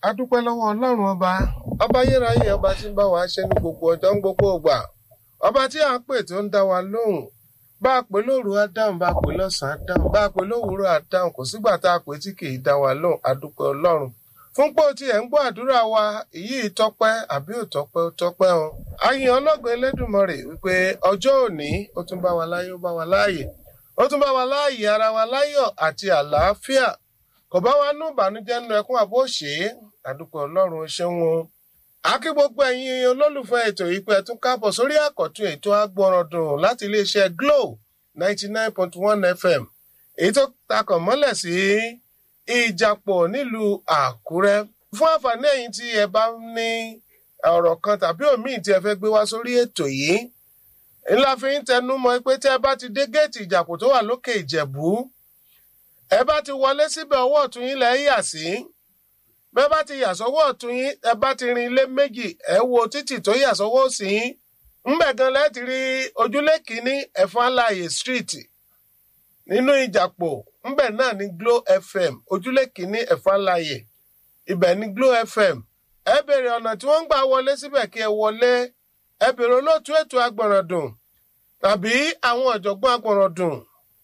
a dúpẹ́ lọ́wọ́ ọlọ́run ọba ọba ayérayé ọba tí ń bá wa ṣe ní gbogbo ọjọ́ ń gbogbo ògbà ọba tí à ń pè tó ń dá wa lóhùn bá a pè lóru á dáhùn bá a pè lọ́sàn-án á dáhùn bá a pè lówùúrọ̀ á dáhùn kò sígbà tá a pè tí kì í dá wa lóhùn a dúpẹ́ ọlọ́run fún pé o tiẹ̀ ń gbọ́ àdúrà wa èyí tọpẹ́ àbí ò tọpẹ́ ó tọpẹ́ o ayin ọlọ́gbìn Elédùmarè wípé ọjọ́ òní ó tún bá wa láyé ó bá wa láàyè ó tún bá wa láàyè ara wa láyọ̀ àti àlàáfíà kò bá wa nú ìbànújẹ́ nínú ẹkún àbó ṣe é àdúpẹ́ ọlọ́run ó ṣeun o akí gbogbo ẹ̀yin olólùfẹ́ ètò yìí pé ẹ tún káàbọ̀ sórí àkọ́tún ètò agbọ̀rọ̀dùn láti iléeṣẹ́ Glo ninety nine point one FM èyí tó takàn mọ́lẹ̀ sí ìjàpọ̀ nílùú Àkúrẹ́ fún àǹfààní ẹ̀yin tí ẹ bá ní ọ̀rọ̀ kan tàbí òmíì tí ẹ fẹ́ gbé wá sórí ètò yìí ńlá fi ń tẹnu mọ́ pé tí ẹ bá ti dé géètì ìjàpọ̀ tó wà lókè Ìjẹ̀bú ẹ bá ti wọlé síbẹ̀ ọwọ́ ọ̀tún yín lẹ́ yà sí bẹ́ẹ̀ bá ti yà sọ́wọ́ ọ̀tún yín ẹ bá ti rin ilé méjì ẹ wo títì tó yà sọ́wọ́ òsì yín ńbẹ̀ gan lẹ́ ti rí ojúlé kìíní ẹ̀fọn aláàyè street nínú ìjàpọ̀ ńbẹ̀ náà ní Glo FM ojúlé kìíní ẹ̀fọn aláàyè ibẹ̀ ní Glo FM ẹ bèrè ọ̀nà tí wọ́n ń gbà wọlé síbẹ̀ kí ẹ wọlé ẹ bèrè olóòtú ètò agbọ̀nràndùn tàbí àwọn ọ̀jọ̀gbọ́n agbọ̀nràndùn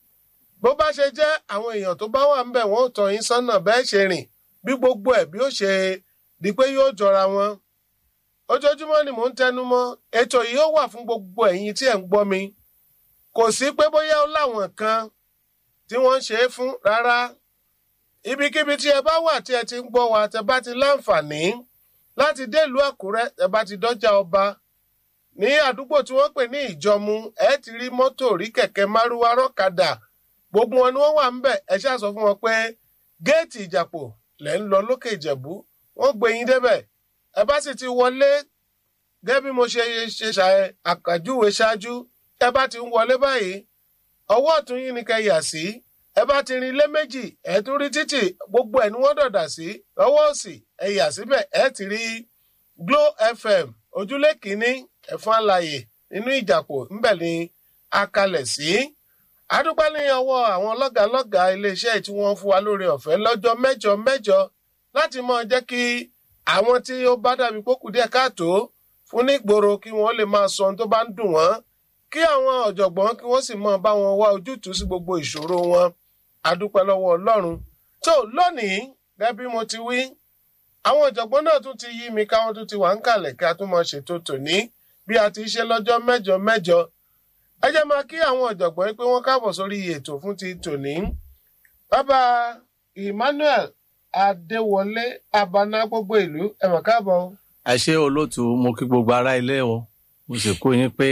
bó bá ṣe jẹ́ àwọn èèyàn tó bá wà ńbẹ̀ wọ́n ò tọ́ yín sọ́nà bẹ́ẹ̀ ṣe rìn bí gbogbo ẹ̀ bí ó ṣe di pé yóò jọra wọn. ojoojúmọ́ ni mò ń tẹnu mọ́ ètò yìí ó wà fún gbogbo ẹ̀yin tí ẹ̀ ń gbọ́ mi. kò sí pé bóyá ó láwọn kan tí wọ́n ń ṣe é fún rárá. ibikíbi tí ẹ bá wà tí ẹ ti ń gbọ́ wa tẹ bá ti láǹfààní láti délùú Àkúrẹ́ tẹ bá ti dọ́jà ọba. ní àdúgbò tí wọ́n pè ní Ìjọ̀mú ẹ ti rí mọ́tò rí kẹ̀kẹ́ márúwá rọ́kadà gbogbo wọn ni wọ́n wà ń bẹ̀ ẹ ṣáà sọ fún wọn pé géètì ìjàpọ̀ lẹ́ ń lọ lókè ìjẹ̀bú wọ́n gbé yín débẹ̀ ẹ bá sì ti wọlé gẹ́gẹ́ bí mo ṣe ṣe ṣàyẹ àkàjúwe ṣáájú ẹ bá ti ń wọlé báyìí ọwọ́ ọ̀tún yín ni kẹ́ yà sí ẹ bá ti rin ilé méjì ẹ tún rí títì gbogbo ẹ̀ ni wọ́n dọ̀dà sí ọwọ́ òsì ẹ yà síbẹ̀ ẹ ti rí Glo FM ojúlé kìíní ẹ̀fọn àlàyé nínú ìjàpọ̀ ńbẹ̀ ni a kalẹ̀ sí. Si adúpẹ́ ní ọwọ́ àwọn lọ́gàálọ́gàá iléeṣẹ́ tí wọ́n fún wa lórí ọ̀fẹ́ lọ́jọ́ mẹ́jọ mẹ́jọ láti mọ jẹ́ kí àwọn tí ó bá dàbí pókù díẹ̀ káàtó fún nígboro kí wọ́n lè máa sọ ohun tó bá ń dùn wọ́n kí àwọn ọ̀jọ̀gbọ́n kí wọ́n sì mọ bá wọn wá ojútùú sí gbogbo ìṣòro wọn adúpẹ́ lọ́wọ́ Ọlọ́run tó lónìí gẹ́gẹ́ bí mo ti wí àwọn ọ̀jọ̀gbọ́n náà tún ti yí mi káwọn tún ti wà ń kàlẹ̀ kí a tún mọ ṣètò tòní bí a ti ṣe lọ́jọ́ mẹ́jọ mẹ́jọ ẹ jẹ́ máa kí àwọn ọ̀jọ̀gbọ́n pé wọ́n káàbọ̀ sórí ètò fún ti tòní. bàbá Emmanuel Adéwọlé Abana gbogbo ìlú ẹ mà káàbọ̀. ẹ ṣé olóòtú mo kí gbogbo ará ilé o mo sì kú yín pé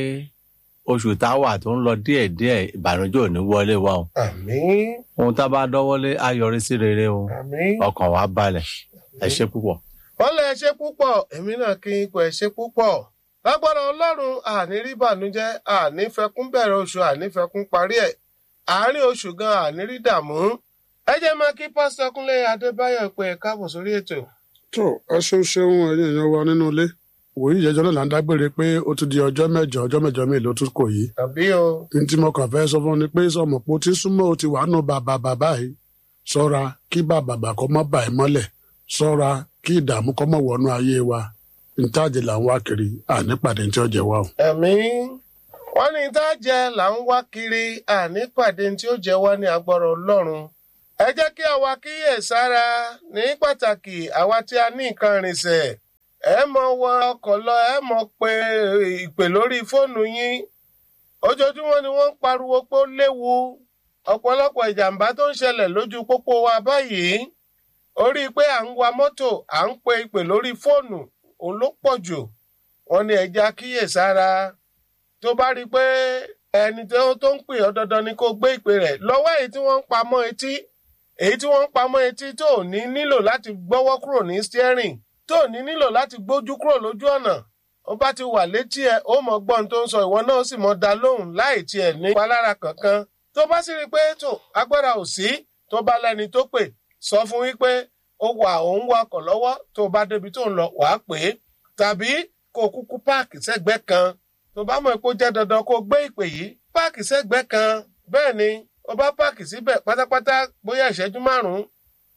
oṣù táwà tó ń lọ díẹ̀díẹ̀ ìbànújẹ́ ò ní wọlé wa o. àmín. ohun tá a bá dọ́wọ́lé á yọrí sí rere o àmín. ọkàn wa balẹ̀ ẹ ṣé púpọ̀. wọ́n lẹ ẹ ṣé púpọ̀ èmi náà kí n kò ẹ ṣé púpọ̀ lágbára ọlọ́run àní rí bànújẹ́ àní fẹkún bẹ̀rẹ̀ oṣù àní fẹkún parí ẹ̀ àárín oṣù gan àní rí dààmú ẹ jẹ́ máa kí pásítọ̀ Kúnlé Adébáyọ̀ pé ẹ káàbọ̀ sórí ètò. tó ẹ ṣeun ṣeun ẹ̀yin èèyàn wa nínú ilé wòye ìjẹjọ náà là ń dágbére pé ó ti di ọjọ́ mẹ́jọ ọjọ́ mẹ́jọ mi ló tún kò yìí tàbí o ní tí mo kàn fẹ́ sọ fún ni pé sọmọ pé ó ti súnmọ́ ó ti wà nù bàbà bàbá yìí ṣọ́ra kí bàbà bà kọ́ mọ́ bà ẹ́ mọ́lẹ̀ ṣọ́ra kí ìdààmú kọ́ mọ́ wọnú ayé wa ntáàjì là ń wá kiri ànípàdé tí ó jẹ wá o. ẹ̀mí wọ́n ní tá a jẹ là ń wá kiri àní pàdé tí ó jẹ wá ní agbára ọlọ́run ẹ jẹ́ kí àwa kíyè sára ní pàtàkì àwa tí a ní nǹkan rìnsẹ̀ ẹ mọ wọ ọkọ̀ lọ ẹ mọ pé ìpè lórí fóònù yín ojoojúmọ́ ni wọ́n ń pariwo pé ó léwu ọ̀pọ̀lọpọ̀ ìjàmbá tó ń ṣẹlẹ̀ lójú pópó wa báyìí orí pé à ń wa mọ́tò à ń pe ìpè lórí fóònù òun ló pọ̀ jù wọ́n ní ẹja kíyèsára tó bá rí i pé ẹni tó ń pè ọ́ dandan ni kó gbé ìpè rẹ̀ lọ́wọ́ èyí tí wọ́n ń pamọ́ etí èyí tí wọ́n ń pamọ́ etí tó ò ní nílò láti gbọ́wọ́ kúrò ní steering tó ò ní nílò láti gbójú kúrò lójú ọ̀nà ó bá ti wà létí ẹ ó mọ gbọ́n tó ń sọ ìwọ náà ó sì mọ dá lóhùn láì tiẹ̀ ní palára kankan tó bá sì rí i pé tó agbára ò sí tó bá lẹ́ni tó pè sọ fún wípé ó wà òun wakọ̀ lọ́wọ́ tó bá débi tó ń lọ wàá pè é tàbí kó kúkú páàkì sẹ́gbẹ́ kan tó bá mọ̀ pé ó jẹ́ dandan kó gbé ìpè yìí páàkì sẹ́gbẹ́ kan bẹ́ẹ̀ ni ó bá páàkì síbẹ̀ pátápátá bóyá ìṣẹ́jú márùn-ún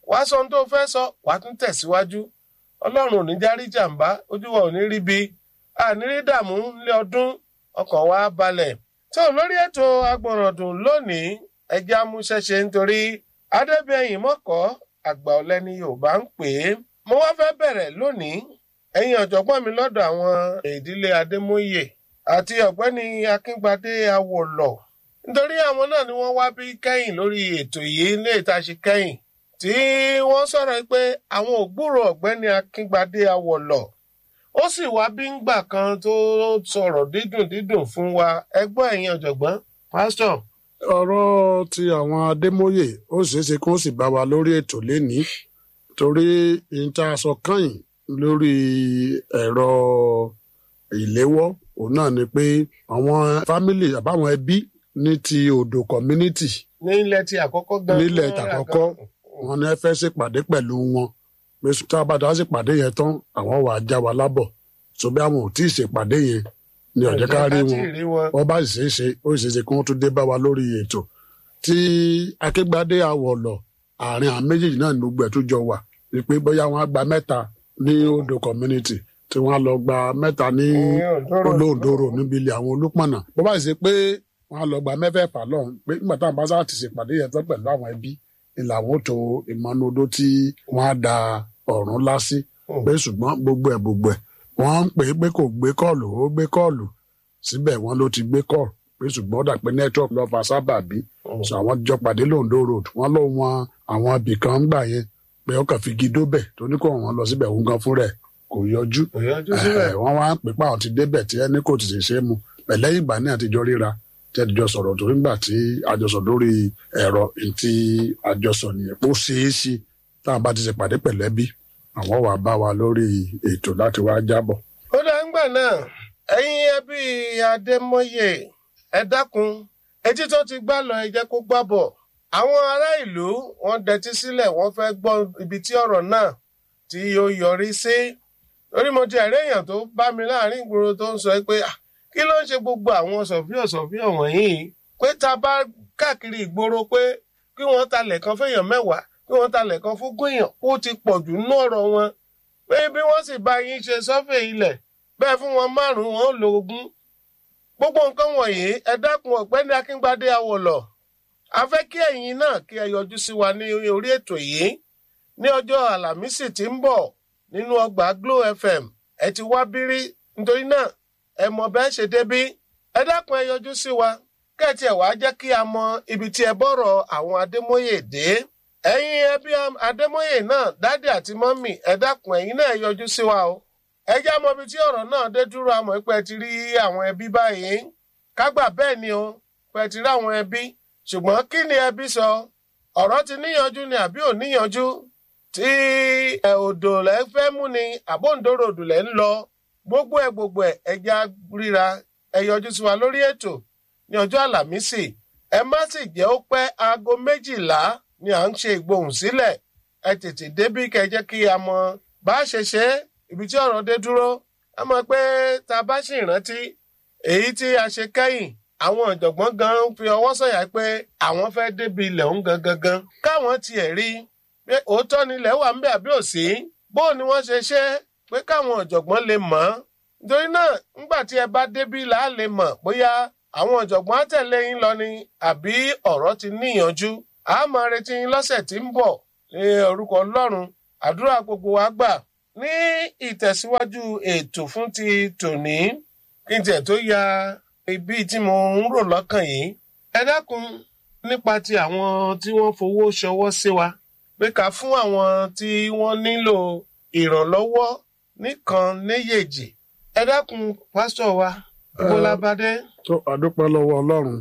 wàá sọ ohun tó fẹ́ sọ wàá tún tẹ̀síwájú ọlọ́run ò ní járí jàǹbá ojú wa ò ní rí bi ànírí dààmú nílé ọdún ọkàn wa balẹ̀ tó lórí ètò agbọ̀rọ̀dùn lónìí ẹja amúṣẹ́ṣe nítorí adébíyẹ̀yìn mọ́kọ́ àgbà ọ̀lẹ ni yorùbá ń pè é mo wá fẹ́ bẹ̀rẹ̀ lónìí ẹ̀yin ọ̀jọ̀gbọ́n mi lọ́dọ̀ àwọn ìdílé adémóyè àti ọ̀gbẹ́ni akíngbadé awòlọ̀ nítorí àwọn náà ni wọ́n wá bí kẹ́yìn lórí ètò yìí ní ìtaṣe kẹ́yìn tí wọ́n sọ̀rọ̀ pé àwọn ògbúrò ọ̀gbẹ́ni akíngbadé awòlọ̀ ó sì wá bí ńgbà kan tó sọ̀rọ̀ dídùn dídùn fún wa ẹgbọ́n ẹ̀yin ọ̀jọ̀gbọ́n pásítọ̀ ọ̀rọ̀ ti àwọn adémóyè ó ṣeé ṣe kí wọ́n sì bá wa lórí ètò lénìí torí ìta sọ kàn lórí ẹ̀rọ ìléwọ́ òun náà ni pé àwọn fámìlì àbáwọn ẹbí ní ti odò community ní ilẹ̀ tí àkọ́kọ́ gan nílẹ̀ tàkọ́kọ́ wọn ni ẹ fẹ́ ṣèpàdé pẹ̀lú wọn pé tá a bá dá ṣèpàdé yẹn tán àwọn wàá já wa lábọ̀ so bí àwọn ò tí ì ṣèpàdé yẹn ni ọ̀jẹ̀ ká rí wọn wọ́n bá sì ṣe é ṣe ó sì ṣe é ṣe kí wọ́n tún dé bá wa lórí ètò tí akégbádé àwọ̀lọ̀ àárín àwọn méjèèjì náà ní gbogbo ẹ̀ tó jọ wà wípé bóyá wọ́n á gba mẹ́ta ní odò community tí wọ́n á lọ gba mẹ́ta ní olóòdòrò níbi ilé àwọn olúpọ̀nà bó bá sì ṣe pé wọ́n á lọ gba mẹ́fẹ̀ẹ̀fà lọ́hùn pé nígbà táwọn bá sáà ti ṣèpàdé yẹn tán pẹ̀lú àwọn ẹbí ìlàwọ́ tó ìmọ̀nodó tí wọ́n á da ọ̀run lásì pé ṣùgbọ́n gbogbo ẹ̀ gbogbo ẹ̀ wọ́n ń pè é pé kò gbé kọ́ọ̀lù ó gbé kọ́ọ̀lù síbẹ̀ wọ́n ló ti gbé kọ́ọ̀lù pé ṣùgbọ́n ó dà pé network lọ fa sábàbí sọ àwọn jọ pàdé londo road wọ́n ló wọn àwọn ibì kan gbà yẹn pé ó kàn fi gidó bẹ̀ tó ní kó wọn lọ síbẹ̀ òun gan fún rẹ̀ kò yọjú wọ́n wá ń pè pé àwọn ti débẹ̀ tí ẹni kò ti ṣe é mu pẹ̀lẹ́yìn ìgbà ní àtijọ́ ríra tí àtijọ́ sọ̀rọ̀ torí ńgbà tí àjọsọ lórí ẹ̀rọ tí àjọsọ nìyẹn ó ṣeé ṣe táwọn bá ti ṣe pàdé pẹ̀lẹ́bí àwọn wàá bá wa lórí ètò láti wá jábọ̀. ó dá ń gbà náà ẹ̀yin ẹbí adémọye ẹ dákun etí tó ti gbá lọ ẹ jẹ́ kó gbá bọ̀ àwọn ará ìlú wọ́n dẹtí sílẹ̀ wọ́n fẹ́ gbọ́ ibi tí ọ̀rọ̀ náà tí yóò yọrí sí lórí mo ti ẹ̀rí èèyàn tó bá mi láàrin ìgboro tó ń sọ pé kí ló ń ṣe gbogbo àwọn sọ̀fíọ̀ sọ̀fíọ̀ wọ̀nyí pé ta bá káàkiri ìgboro pé kí wọ́n talẹ̀ kan fẹ́yàn mẹ́wàá kí wọ́n talẹ̀ kan fún gbìyàn ó ti pọ̀ jù nínú ọ̀rọ̀ wọn pé bí wọ́n sì bá yín ṣe sọ́fẹ̀ ilẹ̀ bẹ́ẹ̀ fún wọn márùn-ún wọn ó lo ogún gbogbo nǹkan wọ̀nyí ẹ dákun ọ̀gbẹ́ni akíngbadé awọ̀lọ̀ a fẹ́ kí ẹ̀yin náà kí ẹ yọjú sí wa ní orí ètò yìí ní ọjọ́ àlàmísì tí ń bọ̀ nínú ọgbà Glo FM ẹ ti wá bírí nítorí náà ẹ mọ̀ bẹ́ẹ̀ ṣe débí ẹ dákun ẹ yọjú sí wa kẹ́ẹ̀tì ẹ̀ wá jẹ́ kí a mọ ibi tí ẹ bọ̀rọ̀ àwọn Adémóyè dé ẹ̀yin ẹbí Adémóyè náà dádì àti mọ́mì ẹ dákun ẹ̀yin náà ẹ yọjú sí wa o ẹ já mọ ibi tí ọ̀rọ̀ náà dé dúró àmọ́ pé ẹ ti rí àwọn ẹbí báyìí kágbà bẹ́ẹ̀ ni o pé ẹ ti rí àwọn ẹbí ṣùgbọ́n kí ni ẹbí sọ ọ̀rọ̀ ti níyanjú ni àbí ò níyanjú tí ẹ odò lẹ fẹ́ mú ni àbóǹdóró odò lẹ ń lọ gbogbo ẹ gbogbo ẹ ẹja ríra ẹ yọjú sí wa lórí ètò ní ọjọ́ àlàmísì ẹ má sì jẹ́ ó pẹ́ aago méjìlá ni à ń ṣe ìgbohùn sílẹ̀ ẹ tètè débí kẹ́ jẹ́ kí a mọ bá a ṣe ṣe é ibi tí ọ̀rọ̀ dé dúró ẹ mọ̀ pé tá a bá sì rántí èyí tí a ṣe kẹ́yìn àwọn ọ̀jọ̀gbọ́n gan fi ọwọ́ sọ̀yà pé àwọn fẹ́ débi ilẹ̀ òun gangan gan káwọn tiẹ̀ rí pé òótọ́ ni ilẹ̀ wà ń bẹ àbí òsì bó ni wọ́n ṣe ṣe pé káwọn ọ̀jọ̀gbọ́n lè mọ̀ ọ́ nítorí náà ńgbà tí ẹ bá débi là á lè mọ̀ bóyá àwọn ọ̀jọ̀gbọ́n á tẹ̀lé yín lọ ni àbí ọ̀rọ̀ ti níyànjú a máa retí yín lọ́sẹ̀ tí ń bọ̀ ní orúkọ Ọlọ́run àdúrà gbogbo wa gbà ní ìtẹ̀síwájú ètò fún ti tòní kí n tiẹ̀ tó ya ibi tí mo ń rò lọ́kàn yìí ẹ dákun nípa ti àwọn tí wọ́n fowó ṣọwọ́ sí wa pé ká fún àwọn tí wọ́n nílò ìrànlọ́wọ́ nìkan níyèjì ẹ dákun pásítọ̀ wa bọ́lábádé. tó àdúpẹ́ lọ́wọ́ ọlọ́run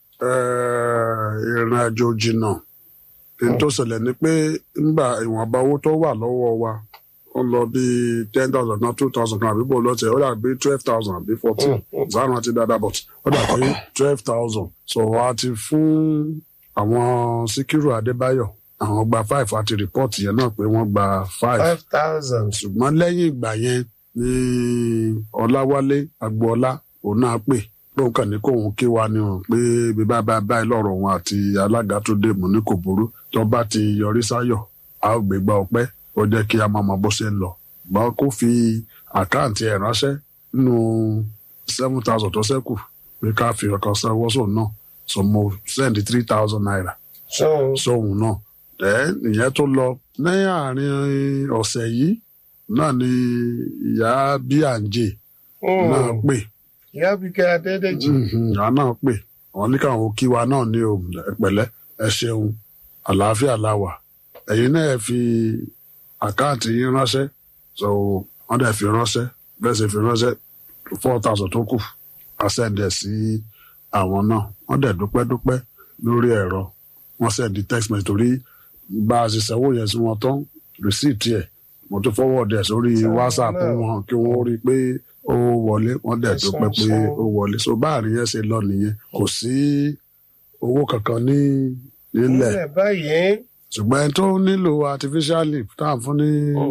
ìrìn àjò jìnnà èyí tó ṣẹlẹ̀ ni pé nígbà ìwọ̀nba owó tó wà lọ́wọ́ wa ó lọ bí ten thousand náà two thousand kan àbí bò lọ́tẹ̀ ó dà bí twelve thousand àbí fourteen zanu àti dada but ó dà pé twelve thousand so a ti fún àwọn Síkírù Adébáyọ̀ àwọn gba five àti report yẹn náà pé wọ́n gba five five thousand. ṣùgbọ́n lẹ́yìn ìgbà yẹn ni Ọláwálé Agboola òun náà pè lóun kàn ní kóun ké wa ni o pé bí bá bá báyìí lọ́rọ̀ wọn àti alága tó dé mú ní kò burú tó bá ti yọrí sáyọ̀ a ó gbégbá ọpẹ́ ó jẹ́ kí a máa mọ bó ṣe ń lọ gbọ́n kó fi àkáǹtì ẹ̀ ránṣẹ́ nínú seven thousand tó ṣẹ́kù pé ká fi ọkàn sanwó sóun náà so mo send three thousand naira so sóhun náà ẹ ìyẹn tó lọ ní àárín ọ̀sẹ̀ yìí náà ni ìyá bíàǹjẹ náà pè ìyá bíkẹ́ adédèjì Mhm, ìyá náà pè wọn ní káwọn kí wa náà ní o ẹ pẹ̀lẹ́ ẹ ṣeun àlàáfíà la wà ẹ̀yin náà ẹ fi àkáǹtì yín ránṣẹ́ so wọ́n dẹ̀ fi ránṣẹ́ bẹ́ẹ̀ sì fi ránṣẹ́ four thousand tó kù àṣẹǹdẹ̀ sí àwọn náà wọ́n dẹ̀ dúpẹ́ dúpẹ́ lórí ẹ̀rọ wọ́n sẹ́ndí text message torí bá a ṣe sanwó yẹn sí wọn tán receipt ẹ̀ mo tún forward ẹ̀ sórí Sẹ́wọ̀n whatsapp náà. wọn kí wọ́n rí i pé ó wọlé wọ́n dẹ̀ Ẹ̀sùn dúpẹ́ pé ṣeun. ó wọlé so báàrin yẹn ṣe lọ nìyẹn kò sí owó kankan ní nílẹ̀ nílẹ̀ báyìí ṣùgbọ́n ẹni tó nílò artificial lip tá à ń fún ní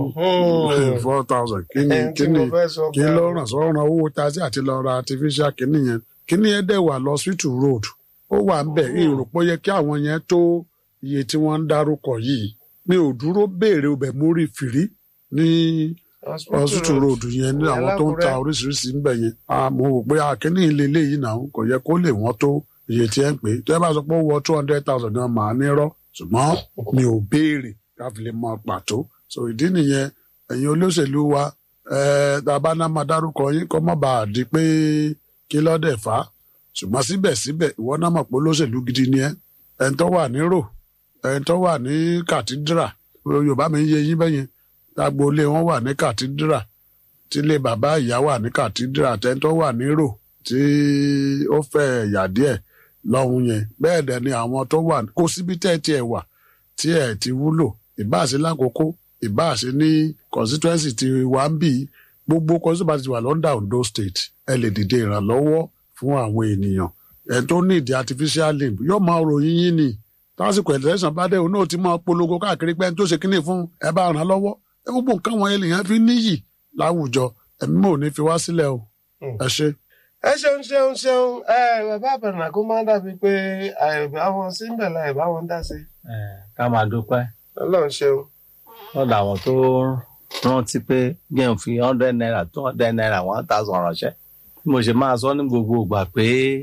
Mhm. four thousand kí ni ẹni tí kí mo ni fẹ́ sọ kí gan- ló ràn sọ́ràn owó taxi àti lọ ra artificial kìíní yẹn kìíní yẹn dẹ̀ wà lọ hospital road ó wà ń bẹ̀ ìrò pé ó yẹ kí àwọn yẹn tó iye tí wọ́n ń dárúkọ yìí mi ò dúró béèrè ọbẹ̀ mórí fìrí ní hospital road yẹn ní àwọn tó ń ta Alákùrẹ́. oríṣiríṣi ń bẹ̀ yẹn a mo rò pé akíní ilé eléyìí náà kò yẹ kó lè wọ́n tó iye tí ẹ ń pè é tí ẹ bá sọ pé ó wọ two hundred thousand gan màá nírọ́ ṣùgbọ́n mi ò béèrè káfí lè mọ pàtó so ìdí nìyẹn ẹ̀yin olóṣèlú wa tàbá náà máa dárúkọ yín kọ́ mọ́ bá a di pé kí lọ́dẹ̀ fà á ṣùgbọ́n síbẹ̀síbẹ̀ ìwọ náà mọ̀ pé olóṣèlú gidi ni ẹ́ ẹni tó wà ní rò ẹni tó wà ní kàtídírà yorùbá mi ń yé yín bẹ́yẹn agboolé wọn wà ní kàtídírà tílé bàbá ìyá wà ní kàtídírà tẹ́ni tó wà ní rò tí ó fẹ́ ẹ̀yà díẹ̀ lọ́hùn yẹn bẹ́ẹ̀ dẹ̀ ni àwọn tó wà kó síbi tẹ́ ẹ tiẹ̀ wà tí ẹ̀ ti wúlò ìbáàṣe lákòókò ìbáàṣe ní constituency ti wà ń bì í gbogbo constituency ti wà lọ́ndà Ondo state ẹ lè dìde ìrànlọ́wọ́ fún àwọn ènìyàn ẹ̀ tó ní ìdí artificial limb yóò máa ròyìn yín ni tásìkò ẹ̀lẹ́sàn bá dé òun náà ti máa polongo káàkiri pé ẹni tó ṣe kíní fún ẹ bá ràn án lọ́wọ́ ẹ gbogbo nǹkan wọn ènìyàn fi níyì láwùjọ ẹ̀mí mò ní fi wá sílẹ̀ o ẹ ṣe. ẹ ṣeun ṣeun ṣeun ẹ bàbá àbẹ̀rẹ̀ kó máa ń dàbí pé àìbá wọn sí ń bẹ̀ la àìbá wọn dá sí ká máa dúpẹ́ ọlọ́run ṣeun. lọ́dọ̀ àwọn tó rántí pé gẹ́n fi hundred naira two hundred naira one thousand ránṣẹ́ bí mo ṣe máa sọ ní gbogbo ìgbà pé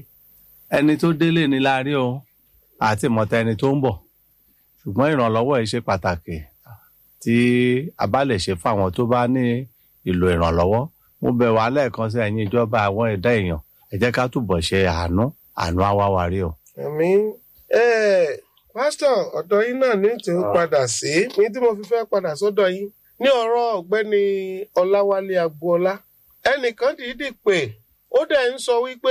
ẹni tó délé ni la rí o àti ìmọ̀ta ẹni tó ń bọ̀ ṣùgbọ́n ìrànlọ́wọ́ yìí ṣe pàtàkì tí a bá lè ṣe fáwọn tó bá ní ìlò ìrànlọ́wọ́ mo bẹ̀ wá lẹ́ẹ̀kan sí ẹ̀yin ìjọba àwọn ẹ̀dá èèyàn ẹ jẹ́ ká túbọ̀ ṣe àánú àánú àwáwárí o. àmì pásítọ̀ ọ̀dọ̀ yín náà ní tí ó padà sí ní tí mo fi fẹ́ padà sọ́dọ̀ yín ní ọ̀rọ̀ ọ̀gbẹ́ni ọláwálé agboola ẹnìkan dìídì pé ó dẹ̀ ń sọ wípé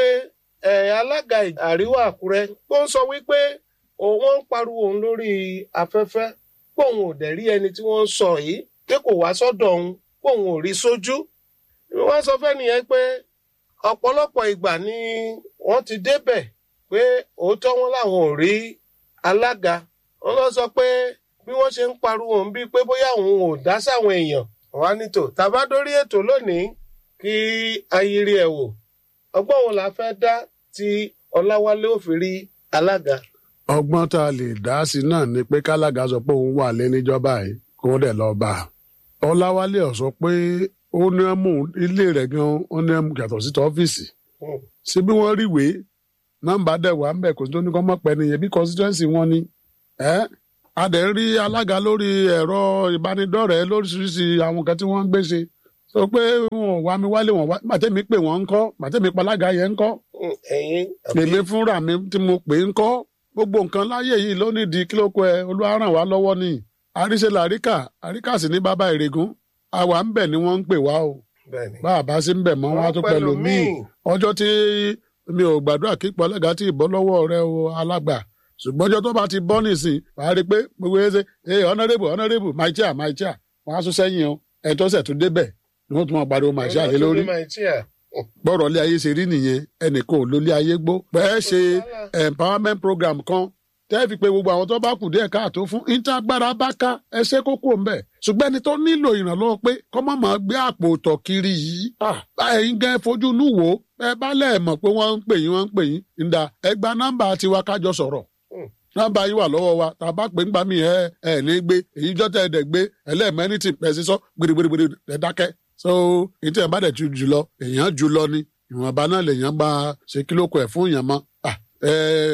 alága àríwá àkúrẹ́ ó ń sọ wípé òun ń pariwo òun lórí afẹ́fẹ́ pé òun ò dẹ̀ rí ẹni tí wọ́n ń sọ yìí pé kò wá sọ́dọ̀ òun pé òun ò rí sójú wọ́n sọ fẹ́ nìyẹn pé ọ̀pọ̀lọpọ̀ ìgbà ni wọ́n ti débẹ̀ pé òótọ́ wọn làwọn ò rí alága wọn lọ sọ pé bí wọ́n ṣe ń pariwo òun bíi pé bóyá òun ò dá sáwọn èèyàn wá nítò tàbá dórí ètò lónìí kí ayiri ẹ̀ wò ọgbọ́n wo la fẹ́ dá tí ọláwálé ò fi rí alága. ọgbọ́n tá a lè dá sí náà ni pé kálága sọ pé òun wà lé níjọba yìí kó dẹ̀ lọ bá a ọláwálé ọ̀ sọ pé ó ní mú ilé rẹ̀ gan ó ní mú yàtọ̀ sí tọ́fíìsì ṣé bí wọ́n rí ìwé nọ́mbà dẹ̀ wà ń bẹ̀ kò tó ní kọ́ mọ́ pẹ́ nìyẹn bí constituency wọn ni ẹ́ a dẹ̀ ń rí alága lórí ẹ̀rọ ìbánidọ́rẹ̀ẹ́ lóríṣiríṣi àwọn kan tí wọ́n ń gbé ṣe sọ pé wọn ò wá mi wálé wọn wá màtẹ́mi pè wọ́n ń kọ́ màtẹ́mi palága yẹn ń kọ́ ẹ̀yin èmi fúnra mi tí mo pè ń kọ́ gbogbo nǹkan láyé yìí ló nídìí kí ló kọ ẹ olúwa ràn wá lọ́wọ́ ni àríṣe làríkà àríkà sì ní bàbá ìrègùn àwa ń bẹ̀ ni wọ́n ń pè wá o bẹ́ẹ̀ni. bá a bá sí ń bẹ̀ mọ́ wọn á tún pẹ̀lú míì ọjọ́ tí mi ò gbàdúrà kí pọ̀lẹ́gà tí ìbọ́ lọ́wọ́ rẹ o alágbà ṣùgbọ́n ọjọ́ tó bá ti bọ́ nìsín wàá rí i pé gbogbo ẹ ṣe ẹ honourable honourable my chair my chair wọ́n á tún sẹ́yìn o ẹ̀ tó ṣẹ̀ tún débẹ̀ ni wọ́n tún máa pariwo my chair lé lórí gbọ́rọ̀ lé ayé ṣe rí nìyẹn ẹnìkan ò lólé ayé gbó pẹ́ ṣe empowerment program kan tẹ́ fi pé gbogbo àwọn tó bá kù díẹ̀ káàtó fún ìtagbára bá ká ẹsẹ̀ kókó ń bẹ̀ ṣùgbọ́n ẹni tó nílò ìrànlọ́wọ́ pé kọ́ má máa gbé àpò tọ̀ kiri yìí ẹ̀yin gan fojú inú wò ó ẹ bá lẹ̀ mọ̀ pé wọ́n ń pè yín wọ́n ń pè yín ǹda ẹ gba nọ́mbà tiwa kájọ sọ̀rọ̀ nọ́mbà yín wà lọ́wọ́ wa tá a bá pè ń gbà mí ẹ ẹ ní gbé èyí jọ́tẹ̀ ẹ̀ dẹ̀ gbé ẹlẹ́ẹ̀mẹ́ni ti pẹ̀ sí sọ gbèrègbèrègbèrè ẹ̀ dákẹ́ so ètò ẹ̀ bá dẹ̀ ju jùlọ èèyàn jùlọ ni ìwọ̀nba náà lèèyàn bá ṣe kílókù ẹ̀ fún èèyàn mọ́ Ah, ẹ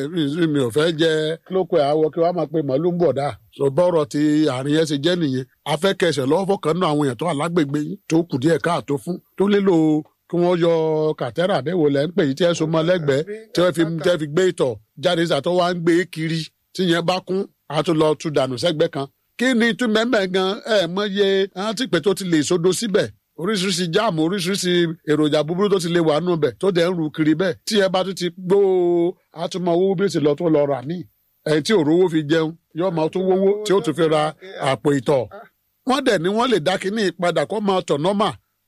ẹ mi ò fẹ́ jẹ kílókù ẹ̀ àwọ̀ kí wọ́n á máa pe màálù ń bọ̀ dá so bọ́rọ̀ ti àárín yẹn ṣe jẹ́ nìyẹn afẹ́kẹsẹ̀ lọ́wọ́ fọkàn náà àwọn èèyàn tó wà lágbègbè yín tó kù díẹ̀ káàtó fún tó nílò kí wọ́n yọ kàtẹ́rà àbẹ̀wò lẹ́ ń pè yí tí ẹ so mọ́ lẹ́gbẹ̀ẹ́ tí wọ́n fi tẹ́ fi gbé ìtọ̀ jáde sàtọ́ wá ń gbé kiri tí yẹn bá kún a tún lọ tu dànù sẹ́gbẹ́ kan kí ni tún mẹ́mẹ́ gan ẹ mọye àwọn tí pé tó ti lè sodo síbẹ̀ oríṣiríṣi jáàmù oríṣiríṣi èròjà búburú tó ti lè wà nù bẹ̀ tó dẹ̀ ń ru kiri bẹ́ẹ̀ tí ẹ bá tún ti gbó àtúmọ̀ owó bí ó ti lọ tó lọ rà míì ẹ̀yìn tí òrówó fi jẹun yóò máa tún wówó tí ó tún fi ra àpò ìtọ̀ wọ́n dẹ̀ ni wọ́n lè dá kínní padà kó máa tọ̀ nọ́mà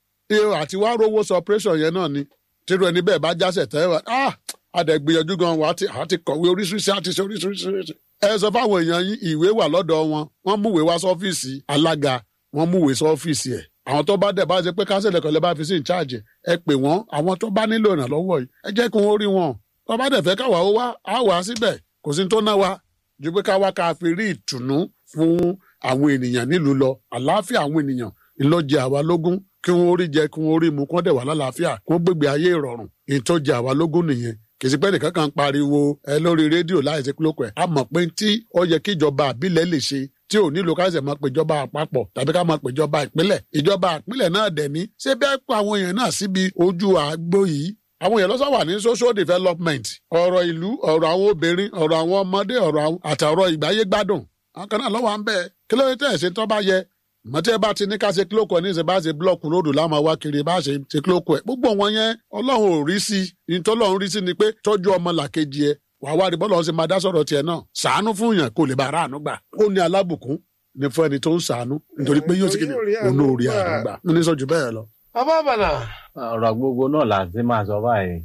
àti wá rówó sọ operation yẹn náà ni tírú ẹni bẹ́ẹ̀ bá jásẹ̀ tẹ́ wá ah àdẹ̀gbìyànjú gan wa àti àti kọ̀wé oríṣiríṣi àti ṣe oríṣiríṣi. ẹ sọ fáwọn èèyàn yín ìwé wà lọ́dọ̀ wọn wọ́n múwèé wá sọ́fíìsì alága wọ́n múwèé sọ́fíìsì ẹ̀ àwọn tó bá dẹ̀ bá ṣe pé kánsẹ̀lẹ̀ kan lè bá fi sí ìcháàjì ẹ pè wọ́n àwọn tó bá nílò ìrànlọ́wọ́ yìí ẹ jẹ́ kí wọ́n rí wọn tó bá dẹ̀ fẹ́ káwa ó wá á wà síbẹ̀ kò sí tó ná wa ju pé káwa ká fi rí ìtùnú fún àwọn ènìyàn nílùú lọ àlàáfíà àwọn ènìyàn ńlọjẹ àwa lógún kí wọn rí jẹ kí wọn rí mu kí wọn dẹ̀ wà lálàáfíà kí wọn gbégbé ayé ìrọ̀rùn ìtọ́jẹ àwa lógún nìyẹn kì í sí pé nìkan kan pariwo ẹ lórí rédíò láì sí kílókù ẹ a mọ̀ pé tí ó yẹ kí ìjọba àbílẹ̀ lè ṣe tí ò nílò ká ṣe máa pè ìjọba àpapọ̀ tàbí ká máa pè ìjọba ìpínlẹ̀ ìjọba ìpínlẹ̀ náà dẹ̀ ní ṣé bẹ́ẹ̀ pa àwọn èèyàn náà síbi ojú àgbo yìí àwọn èèyàn lọ́sọ̀ wà ní social development ọ̀rọ̀ ìlú ọ̀rọ̀ àwọn obìnrin ọ̀rọ̀ àwọn ọmọdé ọ̀rọ̀ àtàrọ̀ ìgbáyé gbádùn àwọn kan náà lọ́wọ́ à ń bẹ́ẹ̀ kí ló dé tẹ̀ ṣe tó bá yẹ mọtí ẹ bá ti ní ká ṣe kílókù ẹ ní ìṣe bá ṣe búlọọkù lódò láwọn wá kiri bá ṣe ṣe kílókù ẹ gbogbo wọn yẹn Ọlọ́run ò rí sí i tọ́lọ́run rí sí ni pé tọ́jú ọmọ làkejì ẹ wàá wá rí bọ́lá ọ̀sẹ̀ máa dá sọ̀rọ̀ tiẹ̀ náà ṣàánú fún yàn kó lè bá ara àánú gbà ó ní alábùkún ní fún ẹni tó ń ṣàánú nítorí pé yóò ti kí ni olórí àánú gbà ní sọ jù bẹ́ẹ̀ lọ. bàbá bàlà. ọ̀rọ̀ gbogbo náà là ti máa sọ báyìí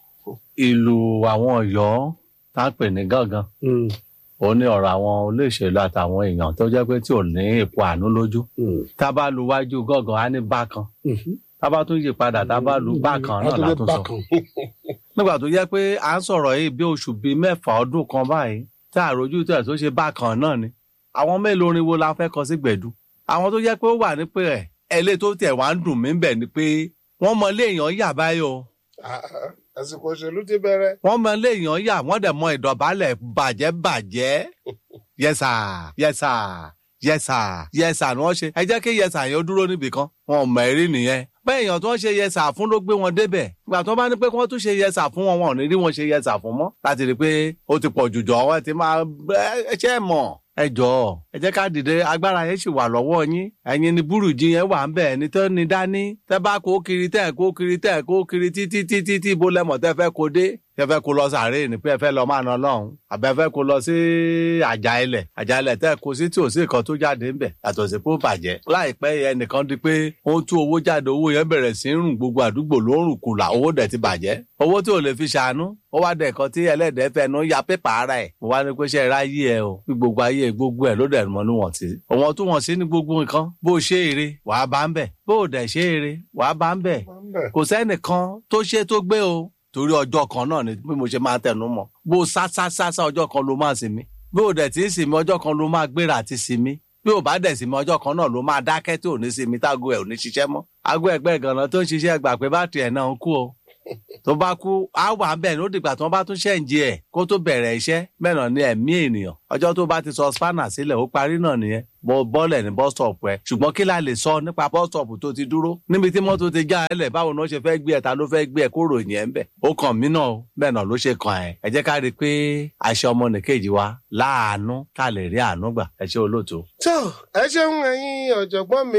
ìlú àwọn Ọ̀yọ́ tá a pè ní gángan ó ní ọ̀rọ̀ àwọn olóṣèlú àtàwọn èèyàn tó jẹ́ pé tí ò ní ipò àánú lójú tá a bá lu wájú gángan á ní bákan tá a bá tún yí padà tá a bá lu bákan náà la tún sọ nígbà tó jẹ́ pé à ń sọ̀rọ̀ yìí bí oṣù bíi mẹ́fà ọdún kan báyìí tá a rojú tẹ̀ tó ṣe bákan náà ni àwọn mélòó orin wo la fẹ́ kọ sí gbẹ̀dú àwọn tó jẹ́ pé ó wà ní pé ẹ̀ ẹlẹ́ tó tẹ̀ wá ń dùn mí bẹ̀ ni pé wọ́n mọ ilé èèyàn yà báyìí o àsìkò òṣèlú ti bẹ̀rẹ̀. wọ́n mọ ilé èèyàn yà wọ́n dẹ̀ mọ ìdọ̀bálẹ̀ bàjẹ́ bàjẹ́ yẹsà yẹsà yẹsà yẹsà ni wọ́n ṣe ẹ jẹ́ kí yẹsà yẹn ó dúró níbì kan wọn ò mọ eré nìyẹn bẹ́ẹ̀ èèyàn tó ń ṣe yẹsà fún ló gbé wọn débẹ̀ ìgbà tó bá ní pé kí wọ́n tún ṣe yẹsà fún wọn wọn ò ní rí wọn ṣe yẹsà fún mọ́ láti rí i pé ó ti pọ̀ jù jọ wọn ti máa ẹ ṣe é mọ̀ ẹ jọ̀ọ́ ẹ jẹ́ ká dìde agbára yẹn sì wà lọ́wọ́ yín ẹ̀yin ni búrùjì yẹn wà ń bẹ̀ ẹni tó ní dání tẹ́ bá kó kiri tẹ́ kó kiri tẹ́ kó kiri títí títí tí bó lẹ́mọ̀ tẹ́ fẹ́ kó dé tẹ́ fẹ́ kó lọ sàárè ní pé ẹ fẹ́ lọ máa ná lọ́hùn àbẹ́ fẹ́ kó lọ sí àjà ilẹ̀ àjà ilẹ̀ tẹ́ kó sí tí ò sí nǹkan tó jáde ńbẹ̀ yàtọ̀ sí kó bàjẹ́ láìpẹ́ ẹnìkan di pé ó ń tú owó jáde owó yẹn bẹ̀rẹ̀ sí ń rùn gbogbo àdúgbò ló ń rùn kùlà owó dẹ̀ ti bàjẹ́ owó tí ò lè fi ṣàánú ó wá dẹ̀ kan tí ẹlẹ́dẹ̀ẹ́ fẹnu ya pépà ara ẹ̀ mo wá ní pé ṣe ra yí ẹ o bí gbogbo ayé gbogbo ẹ̀ ló dẹ̀ mọ́ níwọ̀n tí òwọ̀n tó wọ̀n sí ní gbogbo nǹkan bó ṣe eré wàá bá ń bẹ̀ bó dẹ̀ ṣe eré wàá bá ń bẹ̀ kò sẹ́nìkan tó ṣe tó gbé o torí ọjọ́ kan náà ni bí mo ṣe máa tẹnu mọ́ bó sá sá sá sá ọjọ́ kan ló máa sinmi bí ò dẹ̀ tí ń sinmi ọjọ́ kan ló máa gbéra àti sinmi bí ò bá dẹ̀ sinmi ọjọ́ kan náà ló máa dákẹ́ tí ò ní sinmi tágo ẹ̀ ò ní ṣiṣẹ́ mọ́ ago ẹgbẹ́ ganan tó ń ṣiṣẹ́ gbà pé bátìrì ẹ̀ náà ń kú o tó bá kú á wà bẹ́ẹ̀ ló dìgbà tí wọ́n bá tún ṣẹ̀ǹjì ẹ̀ kó tó bẹ̀rẹ̀ iṣẹ́ mẹ́nà ní ẹ̀mí ènìyàn ọjọ́ tó bá ti sọ spanner sílẹ̀ ó parí náà nìyẹn bọ́ bọ́ọ̀lẹ̀ ní bus stop ẹ̀ ṣùgbọ́n kí la lè sọ nípa bus stop tó ti dúró níbi tí mọ́tò ti já ẹlẹ̀ báwo ni wọ́n ṣe fẹ́ gbé ẹ̀ ta ló fẹ́ gbé ẹ̀ kó ròyìn ẹ̀ ń bẹ̀ ó kàn mí náà bẹ́ẹ̀ náà ló ṣe kàn ẹ̀ ẹ jẹ́ ká rí i pé aṣọ ọmọnìkejì wa láàánú ká lè rí àánú gbà ẹ ṣe olóòtú. tó ẹ ṣeun ẹ̀yin ọ̀jọ̀gbọ́n mi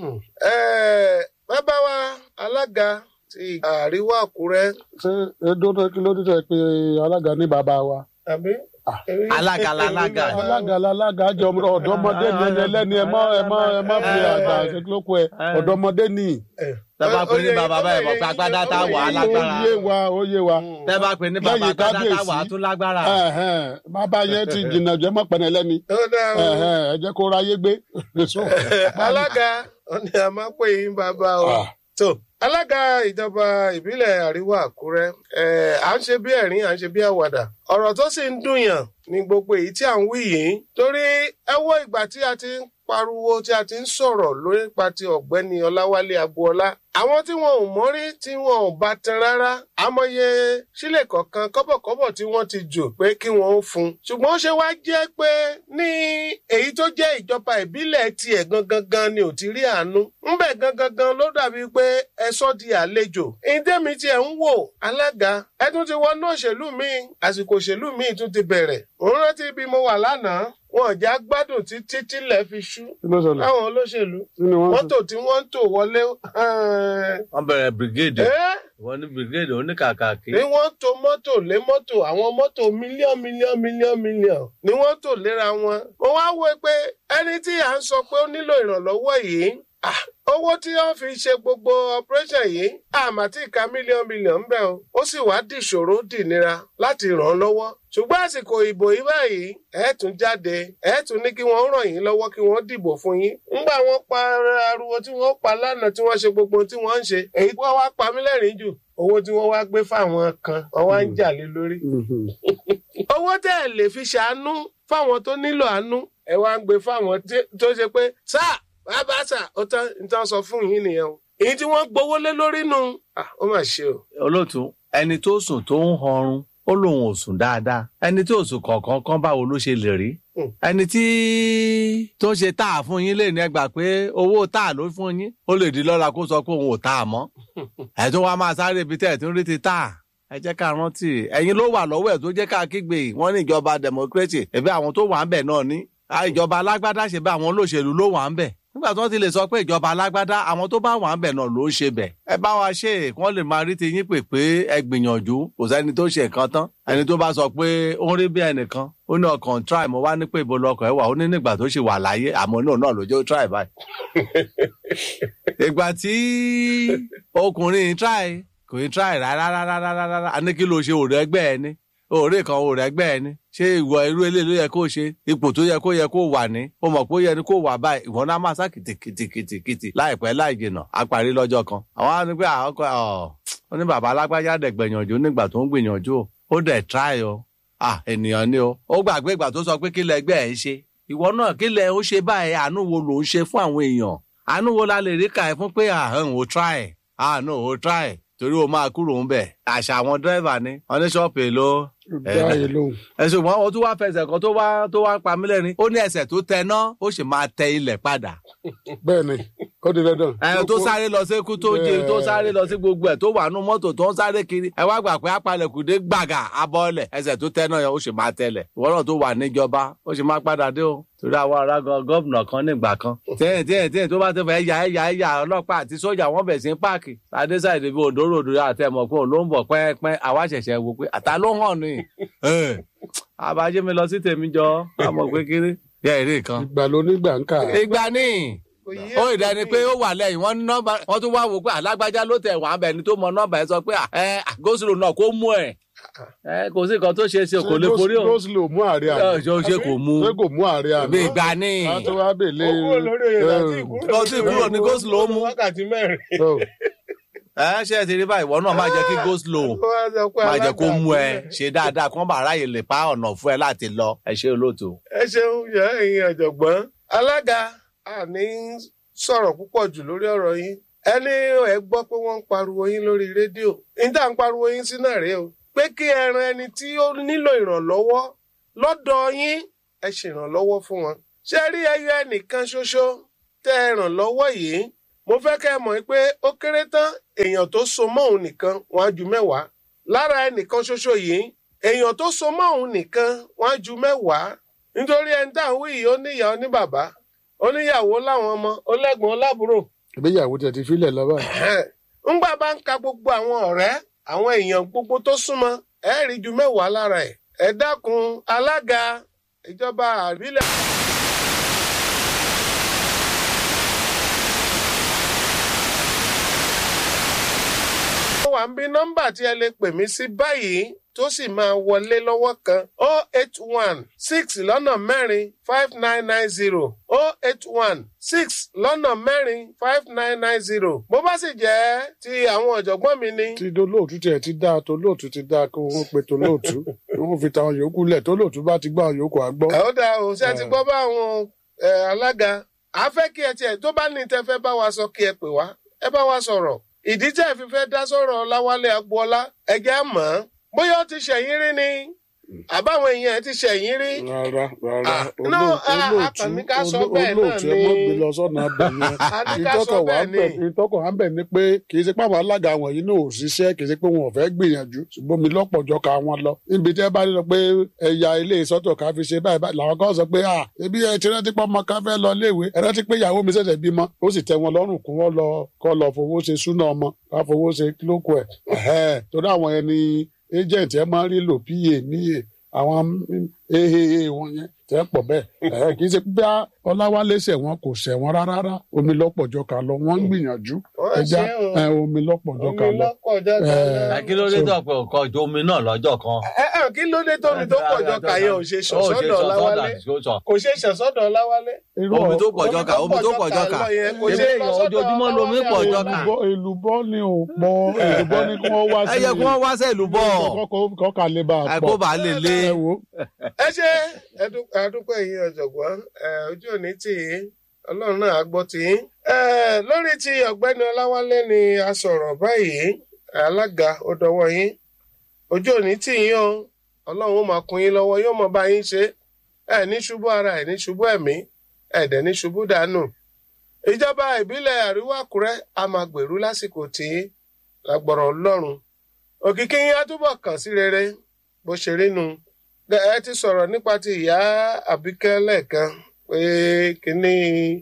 bàbá wa alága ti àríwá àkúrẹ́. ṣé edo tó kí ló dé tẹ pé alága ní bàbá wa. àbí. alága lálága. alága lálága jọ ọ̀dọ́mọdé ni ẹni ẹlẹ́ni ẹ má ẹ má ẹ má fi àgbà ṣe kí ló kọ ẹ ọ̀dọ́mọdé ni. tẹ́ bá pè ní bàbá báyìí mọ̀ pé agbádá tá a wà á lágbára. ó yé wa ó yé wa. tẹ́ bá pè ní bàbá Lẹ́yìn agbádá tá a wà á kábíyèsí. tún lágbára. Ẹ̀hẹ́n, bàbá yẹn ti jìnnà jẹ́ mọ́ pẹ̀lẹ́ lẹ́ni. ó dáa o. Ẹ̀hẹ́n, ẹ jẹ́ kó ráyé gbé. So, alága ó ní a máa pè yín bàbá o. Ah. tó alága ìjọba ìbílẹ̀ àríwá àkúrẹ́ ẹ̀ à ń ṣe bí ẹ̀rín à ń ṣe bí àwàdà ọ̀rọ̀ tó sì ń dùnyàn ní gbogbo èyí tí à ń wí yìí torí ẹ wo ìgbà tí a ti ń pariwo tí a ti ń sọ̀rọ̀ lórí nípa ti ọ̀gbẹ́ni ọláwálé agboola àwọn tí wọn ò mọ́rí tí wọn ò bá tan rárá àmọye sílẹ̀ kọ̀ọ̀kan kọ́bọ̀kọ́bọ̀ tí wọ́n ti jù pé kí wọ́n ó fún un ṣùgbọ́n ó ṣe wá jẹ́ pé ní èyí tó jẹ́ ìjọba ìbílẹ̀ tiẹ̀ gangan gan ni ò ti rí àánú ńbẹ̀ gangan gan ló dàbí pé ẹ sọ di àlejò ìdẹ́mi tiẹ̀ ń wò alága ẹ tún ti wọnú òṣèlú míì àsìkò òṣèlú míì tún ti bẹ̀rẹ̀ òun rántí bí mo wà lánàá wọn ò já gbádùn títí tílẹ̀ fi ṣú kí ló ṣẹlẹ̀ láwọn olóṣèlú kí ni wọ́n mọ́tò tí wọ́n ń tò wọlé wọ́n bẹ̀rẹ̀ brigade ẹ́ wọ́n ní brigade oníkàkàkí ni wọ́n to mọ́tò lé mọ́tò àwọn mọ́tò mílíọ̀n mílíọ̀n mílíọ̀n mílíọ̀n ni wọ́n tò léra wọn. mo wá wò pé ẹni tí à ń sọ pé ó nílò ìrànlọ́wọ́ yìí ah, owó tí wọ́n fi ṣe gbogbo operation yìí àmà tí ìka mílíọ̀n mílíọ̀n ń bẹ o ó sì wá dìṣòro dìnira láti ràn án lọ́wọ́ ṣùgbọ́n àsìkò ìbò yìí báyìí ẹ tún jáde ẹ tún ní kí wọ́n ràn yín lọ́wọ́ kí wọ́n dìbò fún yín ńgbà wọ́n pa ariwo tí wọ́n pa lánàá tí wọ́n ṣe gbogbo tí wọ́n ń ṣe èyí tí wọ́n wá pa mí lẹ́rìn jù owó tí wọ́n wá gbé fáwọn kan wọ́n wá ń jà lé lórí Mhm. owó tẹ́ ẹ lè fi ṣàánú fáwọn tó nílò àánú ẹ wá ń gbé fáwọn tí- tó ṣe pé sáà bàbá sà ó tán ní tán sọ fún yín nìyẹn o èyí tí wọ́n gbowó lé lórí nù Ah, ó mà ṣe o. olóòtú ẹni tó sùn tó ń họrun ó lóun ò sùn dáadáa ẹni tí ò sùn kọ̀ọ̀kan kan báwo ló ṣe lè rí Hmm. ẹni tí tó ń ṣe tá a fún yín lè ní ẹgbà pé owó tá a ló fún yín ó lè di lọ́la kó sọ pé òun ò tá a mọ́ ẹ̀ tó wá máa sáré ibi tẹ́ ẹ̀ tó ń rí ti tá a ẹ jẹ́ ká rántí ẹ̀yin ló wà lọ́wọ́ ẹ̀ tó jẹ́ ká kígbe wọ́n ní ìjọba democracy ẹ̀bí àwọn tó wà ń bẹ̀ náà ní Ah, ìjọba alágbádá ṣe bẹ́ àwọn olóṣèlú ló wà ń bẹ̀ nígbà tí wọ́n ti lè sọ pé ìjọba alágbádá àwọn tó bá wà ń bẹ̀ náà ló ń ṣe bẹ̀ ẹ bá wa ṣe é kí wọ́n lè máa rí ti yín pè pé ẹ gbìyànjú kò sẹ́ni tó ṣe nǹkan tán ẹni tó bá sọ pé ó ń rí bí ẹnìkan ó ní ọkàn try mo wá ní pé ibo lọkọ̀ ẹ wà ó ní nígbà tó ṣe wà láyé àmọ́ náà náà ló jẹ́ ó try báyìí. ìgbà tí ọkùnrin try kò ní try rárá rárá rárá rárá a ní kí ló ṣe òòrè ẹgbẹ́ ẹ ní òòrè kan òòrè ẹgbẹ́ ẹ ní ṣé ìwọ irú eléyìí ló yẹ kó ṣe ipò tó yẹ kó yẹ kó wà ní ó mọ̀ pé ó yẹ ni kó wà báyìí ìwọ náà máa sá kìtìkìtìkìtì láìpẹ́ láì jìnà á parí lọ́jọ́ kan àwọn á ní pé àwọn ọkọ ọ̀ ó ní bàbá alágbájá dẹ̀ gbìyànjú nígbà tó ń gbìyànjú o ó dẹ̀ try o ah ènìyàn ni o ó gbàgbé ìgbà tó sọ pé kí lẹ ẹgbẹ́ ẹ̀ ń ṣe ìwọ náà kí lẹ ó ṣe báyìí àánú wo ló ń ṣe fún àwọn èèyàn àánú wo la lè rí kà ẹ́ fún pé àhán ò try ah no ò try torí o máa kúrò ń bẹ̀ àṣà àwọn dírẹ́fà ni wọ́n ní ṣọ́ọ̀pù èlò dá yìí lóhùn ẹ̀sùn wọn ó tún wá fẹsẹ̀ kan tó wá tó wá pa mí lẹ́rìn ó ní ẹsẹ̀ tó tẹ ná ó sì máa tẹ ilẹ̀ padà bẹ́ẹ̀ ni ó di dandan. ẹ tó sáré lọ sí kú tó jẹ tó sáré lọ sí gbogbo ẹ tó wà nù mọ́tò tó ń sáré kiri ẹ wá gbà pé apalẹ̀kùdé gbàgà abọ́ọ̀lẹ̀ ẹsẹ̀ tó tẹ́ náà yẹn ó sì máa tẹlẹ̀ ìwọ náà tó wà níjọba ó sì máa padà dé o torí àwọn ará gan gómìnà kan nígbà kan tíyẹn tíyẹn tíyẹn tó bá ti fẹ́ ya ẹ̀yà ẹ̀yà ọlọ́pàá àti sójà wọ́n bẹ̀ sí páàkì adéṣàìdè bíi òdòròdò àtẹ̀mọ̀ pé òun ló ń bọ̀ pẹ́ẹ́pẹ́ àwa ṣẹ̀ṣẹ̀ wò pé àtà ló hàn ní àbájẹ́ mi lọ sí tèmi jọ àmọ̀ pé kiri yẹ èrè kan ìgbà ló nígbà ń kà. ìgbà ní Kò yé ó mi ìdáni pé ó wà lẹ́yìn wọ́n ní nọ́mbà wọ́n tún wá wò pé alágbájá ló tẹ̀ wọ́n abẹ́ni tó mọ nọ́mbà ẹ̀ sọ pé ẹ gósìlò náà kó mú ẹ̀ ẹ kò sí nǹkan tó ṣe é ṣe kò lè forí o rose ló mú àárẹ̀ ẹ àná. ṣe ó ṣe kò mú ṣé kò mú àárẹ̀ àná. bí ìgbà ní a tó wá bèlè. ó kúrò lórí oyè láti ìkúrò Lọ sí ìkúrò ní Goslow ó mú. wákàtí mẹ́rin. ẹ ṣe é ti rí báyìí ìwọ náà má jẹ́ kí gósìlò Ó wá sọ pé má jẹ́ kó alága mú ẹ àbúrò. ṣe dáadáa kí wọ́n bá ráyè lè pa ọ̀nà fún ẹ láti lọ ẹ ṣe olóòtú. ẹ ṣeun yẹ ẹ̀yin ọ̀jọ̀gbọ́n alága àní sọ̀rọ̀ púpọ̀ jù lórí ọ̀rọ̀ yín ẹni ẹ gbọ́ pé wọ́n ń pariwo yín lórí rédíò níta ń pariwo yín sí náà rèé o pé kí ẹ ran ẹni tí ó nílò ìrànlọ́wọ́ lọ́dọ̀ yín ẹ ṣèrànlọ́wọ́ fún wọn ṣé rí ẹyọ ẹnìkan ṣoṣo tẹ́ ẹ ràn lọ́wọ́ yìí mo fẹ́ kẹ́ ẹ mọ̀ pé ó kéré tán èèyàn tó so mọ́ òun nìkan wọ́n á ju mẹ́wàá lára ẹnìkan ṣoṣo yìí èèyàn tó so mọ́ òun nìkan wọ́n á ju mẹ́wàá nítorí ẹni tá à ń wí yìí ó níyà ó ní bàbá ó níyàwó láwọn ọmọ ó lẹ́gbọ̀n ó lábúrò ìgbéyàwó tẹ̀ ti filẹ̀ lọ́wọ́. ńgbà bá ń ka gbogbo àwọn ọ̀rẹ́ àwọn èèyàn gbogbo tó súnmọ́ ẹ rí ju mẹ́wàá lára ẹ̀ ẹ dákun alága ìjọba àbílẹ̀. mo wà ń bí nọ́mbà tí ẹ lè pè mí sí báyìí tó sì máa wọlé lọ́wọ́ kan o eight one six lọ́nà mẹ́rin five nine nine zero o eight one six lọ́nà mẹ́rin five nine nine zero bó bá sì jẹ́ ti àwọn ọ̀jọ̀gbọ́n mi ni. tí dolóòtú tiẹ̀ ti dáa tolóòtú ti dáa kí wọ́n pe tolóòtú kí wọ́n fi tàwọn yòókù lẹ̀ tolóòtú bá ti gbọ́ àwọn yòókù àgbọ́. ẹ ó dáa o ṣé ẹ ti gbọ́ bá àwọn ẹ, alága a fẹ́ kí ẹ tiẹ̀ tó bá ní tẹ́ fẹ́ bá wa sọ kí ẹ pè wá ẹ bá wa sọ̀rọ̀ ìdí tẹ́ ẹ fi fẹ́ dá sọ̀rọ̀ Láwálé Agboola ẹ jẹ́ á mọ̀ ọ́n bóyá ó ti ṣẹ̀yìn rí ni àbáwọn èèyàn ẹ ti ṣẹ̀yìn rí. rárá rárá Ah, no, ah, olóòtú akànní ká sọ bẹ́ẹ̀ náà olóòtú ẹ mọ́ ni. gbé lọ sọ́nà abẹ A ní yẹn ká sọ ìtọ́kọ̀ wà bẹ́ẹ̀ ń bẹ̀ ni. ìtọ́kọ̀ wà ń bẹ̀ ni pé kì í ṣe pé àwọn alága wọ̀nyí náà ò ṣiṣẹ́ kì í ṣe pé wọn ò fẹ́ gbìyànjú ṣùgbọ́n mi lọ́pọ̀jọ́ ka wọn lọ níbi tí ẹ bá lọ pé ẹ̀yà ilé ìsọ́tọ̀ ká fi ṣe báyìí báyìí làwọn kan sọ pé à ebi ẹ ti rántí pé ọmọ kan fẹ́ lọ léèwé ẹ rántí pé ìyàwó mi ṣẹ̀ṣẹ̀ bímọ ó sì tẹ́ wọn lọ́rùn kún wọn lọ kọ́ lọ fowó ṣe súná ọmọ ká fowó ṣe kílókù ẹ̀ ẹ̀hẹ́ torí àwọn ẹni agent ẹ máa ń rí lò pa níyè àwọn ehehe wọn yẹn tẹ́ pọ̀ bẹ́ẹ̀ ẹ̀ kì í ṣe pé ọláwálé ṣẹ̀wọ̀n kò ṣẹ̀wọ̀n rárá rárá omi lọ́pọ̀jọ́ ká lọ wọ́n ń gbìyànjú Wọ́n ẹja ṣe o. ẹ̀, omi lọ́pọ̀jọ́ ká omi lọ. lọ́pọ̀jọ́ ká Eh, lọ. ẹ kí ló dé tó pé ọkọ ojú omi náà lọ́jọ́ kan. ẹ ẹ kí ló dé tómi tó pọ̀jọ́ ká yẹn ò ṣe Ó ṣe ṣọ̀sọ́dọ̀ Láwálé sọ́dọ̀ kò ṣe ṣọ̀sọ́dọ̀ Láwálé. irú omi tó pọ̀jọ́ ká omi tó pọ̀jọ́ ká lọ yẹn kò Ṣé ṣe lọ sọ́dọ̀ ojoojúmọ́ lomi Láwálé pọ̀jọ́ àwọn ká. èlùbọ́ èlùbọ́ ni ò pọ̀ èlùbọ́ ni kí wọ́n wá sí ẹ yẹ kí wọ́n wá sẹ́ẹ̀lú bọ̀ kọ́ka lè bá a pọ̀ àìkó bá lè lé. ẹ wo ẹ ṣe ẹdú- adúpẹ́ yìí ọ̀jọ̀gbọ́n ẹ, ojú òní tì í ọlọ́run náà á gbọ́ tì í. Ẹ, lórí ti ọ̀gbẹ́ni ọláwálé ni a sọ̀rọ̀ báyìí alága ó dọwọ́ yín ojú òní tì yín o ọlọ́run ó máa kún yín lọ́wọ́ yóò mọ bá yín ṣe ẹ ní ṣubú ara ẹ ní ṣubú ẹ̀mí ẹ dẹ̀ ní ṣubú dànù. ìjọba ìbílẹ̀ àríwá àkúrẹ́ a máa gbèrú lásìkò tí lágbọ̀rọ̀ ọlọ́run òkìkí yín á túbọ̀ kàn sí rere bó ṣe rí nu ẹ ti sọ̀rọ̀ nípa ti ìyá àbíkẹ́ lẹ́ẹ̀kan pé kínní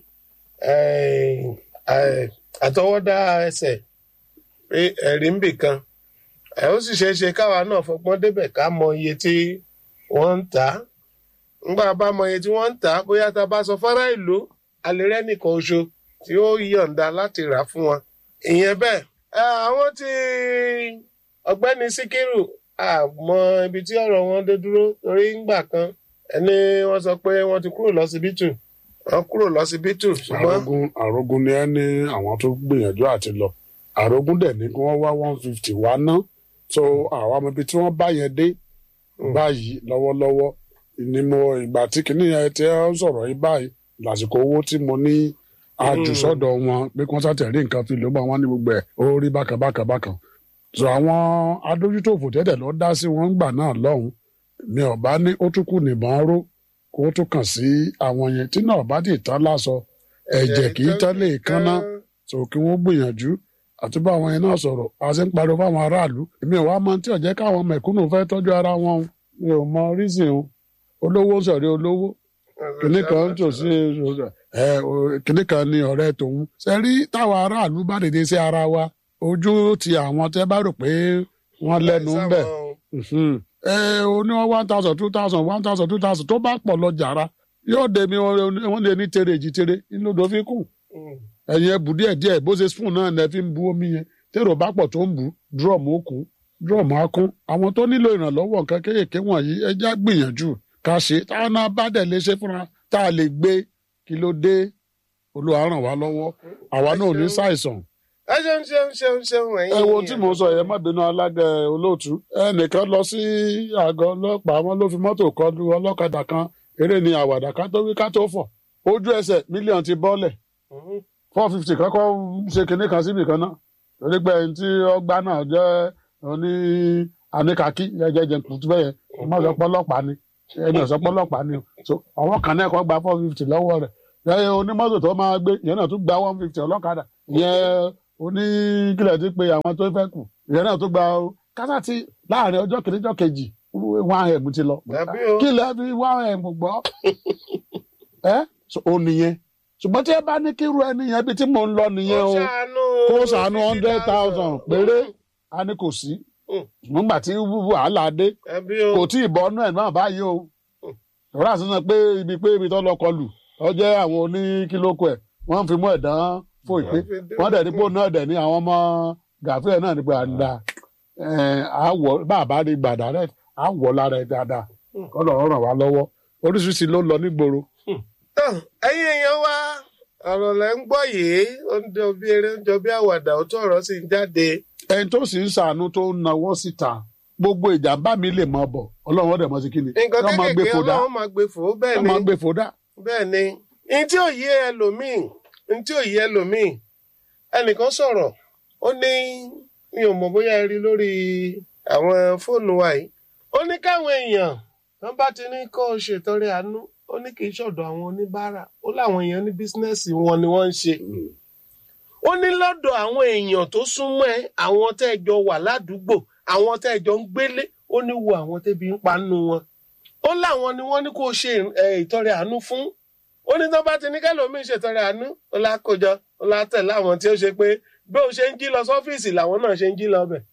eh, eh, àtọwọ́dá ẹsẹ̀ pé ẹ̀rí ń bì kan ẹ ó sì ṣeé ṣe káwa náà fọgbọ́n débẹ̀ ká mọ iye tí wọ́n ń tà á ńgbà bá mọ iye tí wọ́n ń tà á bóyá tá a bá sọ fárá ìlú alẹ́rẹ́ nìkan oṣù tí ó yọ̀ǹda láti rà fún wọn ìyẹn bẹ́ẹ̀ ẹ, àwọn tí ọ̀gbẹ́ni síkírù àmọ́ ibi tí ọ̀rọ̀ wọn dé dúró torí ńgbà kan ẹni wọ́n sọ pé wọ́n ti kúrò lọ́sibítù wọ́n kúrò lọ́sibítù ṣùgbọ́n àrógún àrógún ni ẹ ní àwọn tó gbìyànjú àti lọ àrógún dẹ̀ ní kí wọ́n wá one fifty wá ná so àwọn ọmọ ibi tí wọ́n bá yẹn dé báyìí lọ́wọ́lọ́wọ́ ni mo ìgbà tí kìíní yẹn tí ẹ ń sọ̀rọ̀ yìí báyìí lásìkò owó tí mo ní àjùsọ́dọ̀ wọn pé kí wọ́n sàtẹ̀rí nǹkan fi ló bá wọn ní gbogbo ẹ̀ ó rí bákan bákan bákan so àwọn adójútòfò tẹ́tẹ̀ lọ dá sí wọn gbà náà lọ́hùn mi ò bá ní ó tún kù nìbọn ró kó tún kàn sí àwọn yẹn tí náà bá dì tán lásọ ẹ̀jẹ̀ kì í tán lè kánná so kí wọ́n gbìyànjú àti bá àwọn yẹn náà sọ̀rọ̀ a ṣe ń pariwo fáwọn aráàlú èmi ò wá mọ tí ò jẹ́ káwọn mẹ̀kúnnù fẹ́ tọ́jú ara wọn o. mi ò mọ rísìn o olówó sọ̀rí olówó kìnní kan tó sí ẹ o- kìnní kan ní ọ̀rẹ́ tòun ṣe rí táwọn aráàlú bá dìde sí ara wa ojú ti àwọn tẹ́ bá rò pé wọ́n lẹ́nu ń bẹ̀ Mhm. ẹ o ní wọn one thousand two thousand one thousand two thousand tó bá pọ̀ lọ jàrá yóò dé mi wọ́n lè ní tere èjì tere inú ló fi kù ẹ̀yin ẹ̀bù díẹ̀ díẹ̀ bó ṣe spoon náà lẹ fi ń bu omi yẹn tèrò bá pọ̀ tó ń bu drum ó kún drum á kún àwọn tó nílò ìrànlọ́wọ́ nǹkan kéékèèké wọ̀nyí ẹ já gbìyànjú ká ṣe táwọn náà bá dẹ̀ lè ṣe fúnra tá a lè gbé kí ló dé Olúwa ràn wá lọ́wọ́ àwa náà ò ní ṣàìsàn ẹ ṣeun ṣeun ṣeun ṣeun ẹ̀yin ẹ wo tí mò ń sọ yẹn má bínú alága olóòtú ẹnìkan lọ sí àgọ́ ọlọ́pàá wọn ló fi mọ́tò kọlu ọlọ́kadà kan eré ni àwàdà ká tó wí ká tó fọ̀ ojú ẹsẹ̀ mílíọ̀nù ti bọ́lẹ̀ Mhm. four fifty kọ́kọ́ ṣe kinní kan síbì kan náà torí pé ẹni tí ọgbà náà jẹ́ oní àníkàkí jẹjẹjẹ kùtù bẹ́ẹ̀ yẹn ọmọ ọ̀sọ́ pọ́lọ́pàá ni ẹni ọ̀sọ́ pọ́lọ́pàá ni so àwọn kan náà kọ́ gba four fifty lọ́wọ́ rẹ̀ yẹ́n onímọ́tò tó máa gbé ìyẹn náà tún gba one fifty ọlọ́kadà ìyẹn oní kílẹ̀ tí pé àwọn tó fẹ́ kù ìyẹn náà tún gba kásá ti láàrin ọjọ́ kìíní ọjọ́ kejì one m ti lọ Tàbí o. kí lẹ́ fi one m gbọ́ ẹ́ so ó nìyẹn ṣùgbọ́n tí ẹ bá ní kírú ẹni yẹn bí tí mò ń lọ nìyẹn o kó ṣàánú hundred thousand péré a ní kò sí Mm. nígbà tí wàhálà dé Ẹbí o. kò tí ì bọ́ ọ́nú ẹ̀ náà báyìí o ìrora àti sọ pé ibi pé ibi tó lọ kọlù ọ jẹ́ àwọn oníkílókù ẹ̀ wọ́n fi mú ẹ̀dán fò ìpè wọ́n dẹ̀ dípò náà dẹ̀ ní àwọn ọmọ gàfíà náà nípa àdá àwọ bá a bá rí gbàdá rẹ àwọ lára ẹ dáadáa kọlọ ràn wá lọ́wọ́ oríṣiríṣi ló lọ nígboro. tán ẹ̀yin èèyàn wa ọ̀rọ̀ lẹ ń gbọ́ yìí ó ń jọ bí eré ó ń jọ bí àwàdà ó tó ọ̀rọ̀ sì ń jáde. ẹni tó sì ń ṣàánú tó ń nawọ́ síta gbogbo ìjàmbá mi lè mọ bọ Ọlọ́run ọdẹ mọ sí kíni nǹkan Wọ́n máa gbé kéékèèké fòdà ọlọ́run máa gbé fò ó bẹ́ẹ̀ wọ́n ni máa gbé fòdà. bẹ́ẹ̀ ni ní tí ò yé ẹlòmíì ní tí ò yé ẹlòmíì ẹnìkan sọ̀rọ̀ ó ní mi ò mọ̀ bóyá ẹ rí lórí àwọn fóònù wa yìí ó ní káwọn èèyàn wọn bá ti ní kó o ṣètọrẹ àánú ó ní kì í ṣọ̀dọ̀ àwọn oníbàárà ó láwọn èèyàn ní bísínẹ́sì wọn ni wọ́n ń ṣe ó ní lọ́dọ̀ àwọn èèyàn tó súnmọ́ ẹ àwọn tẹ́ ẹ jọ wà ládùúgbò àwọn tẹ́ ẹ jọ ń gbélé ó ní wo àwọn tẹ́bi ń pa nínú wọn ó láwọn ni wọ́n ní kó o ṣe ẹ, ìtọrẹ àánú fún ó ní tó bá ti ní kẹlòmíín ṣètọrẹ àánú ó lákòjọ ó látẹ̀lé àwọn tí ó ṣe pé bí ó ṣe ń jí lọ sọ́fíìsì làwọn náà ṣe ń jí lọ bẹ̀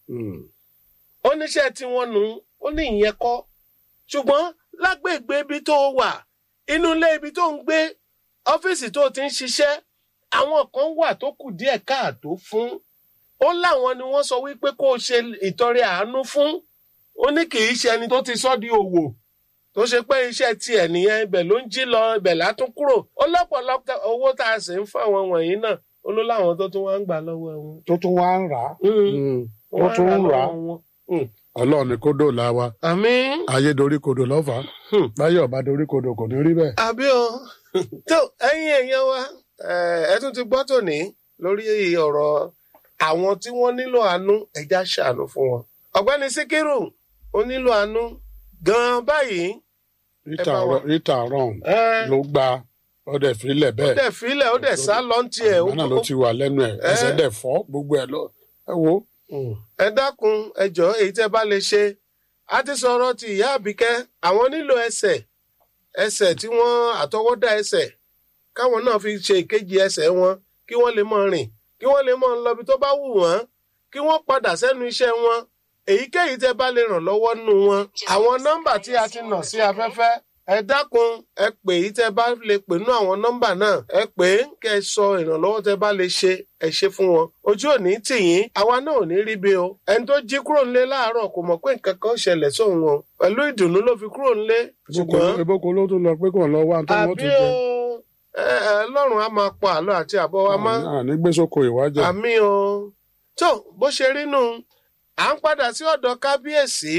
ó níṣẹ́ tí wọ́n nù ó ní ìyẹn kọ́ ṣùgbọ́n lágbègbè ibi tó wà inú ilé ibi tó ń gbé ọ́fíìsì tó ti ń ṣiṣẹ́ àwọn kan wà tó kù díẹ̀ káàtó fún ó láwọn ni wọ́n sọ wípé kó o ṣe ìtọrẹ àánú fún ó ní kì í ṣe ẹni tó ti sọ́ di òwò tó ṣe pé iṣẹ́ tiẹ̀ nìyẹn ibẹ̀ ló ń jí lọ ibẹ̀ látún kúrò ó lọ́pọ̀lọpọ̀ owó tá a sì ń fún àwọn wọ̀nyí náà ó ló láwọn tó tún wá ń gbà lọ́wọ́ wọn. tó tún wá ń rà á Wọ́n ó tún á ń rà á lọ́wọ́ wọn. Ọlọ́run ni kó dòòlà wa àmín. ayé dorí kodò lọ́fà Hmm. báyọ̀ bá dorí kodò kò ní rí bẹ́ẹ̀. àbí o tó ẹ̀yin èèyàn wa eh, ẹ tún ti gbọ́ tòní lórí ọ̀rọ̀ àwọn tí wọ́n nílò àánú ẹja ṣàánú fún wọn. ọ̀gbẹ́ni síkírù ó nílò àánú gan-an báyìí. rita bá wa. Ro- rita ron Eh, ló gba ọdẹ fílẹ̀ ó bẹ́ẹ̀ dẹ̀ filẹ̀ ó dẹ̀ sá lọ́ntì ẹ̀. àgbà náà ló ti wà lẹ́nu ẹ̀ ẹsẹ̀ dẹ̀ fọ́ gbogbo ẹ̀ lọ ẹ wo ẹ dákun ẹ jọ̀ọ́ èyí tẹ́ bá lè ṣe a ti sọ̀rọ̀ ti ìyá àbíkẹ́ àwọn nílò ẹsẹ̀ ẹsẹ̀ tí wọ́n àtọwọ́dá ẹsẹ̀ káwọn náà fi ṣe ìkejì ẹsẹ̀ wọn kí wọ́n lè máa rìn kí wọ́n lè máa lọ ibi tó bá wù wọ́n kí wọ́n padà sẹ́nu iṣẹ́ wọn èyíkéyìí tẹ́ bá lè ràn lọ́wọ́ nù wọn. àwọn nọ́mbà tí a ti nà sí afẹ́fẹ́ ẹ dákun ẹ pè yìí tẹ́ bá lè pè nú àwọn nọ́mbà náà ẹ pè é kẹ́ ẹ sọ ìrànlọ́wọ́ tẹ́ bá lè ṣe ẹ ṣe fún wọn ojú ò ní tì yín àwa náà ò ní rí bí o ẹni tó jí kúrò nílé láàárọ̀ kò mọ̀ pé nǹkan kan ṣẹlẹ̀ sóun o pẹ̀lú ìdùnnú ló fi kúrò nílé ṣùgbọ́n ìbókò ló tún lọ pé kò lọ wá tó wọ́n àbí tún o jẹ ẹ ẹ lọ́rùn á máa pa àlọ́ àti àbọ̀ wa mọ́ àní gbé sóko ìwájà àmì o tó bó ṣe rí nù à ń padà sí ọ̀dọ̀ kábíyèsí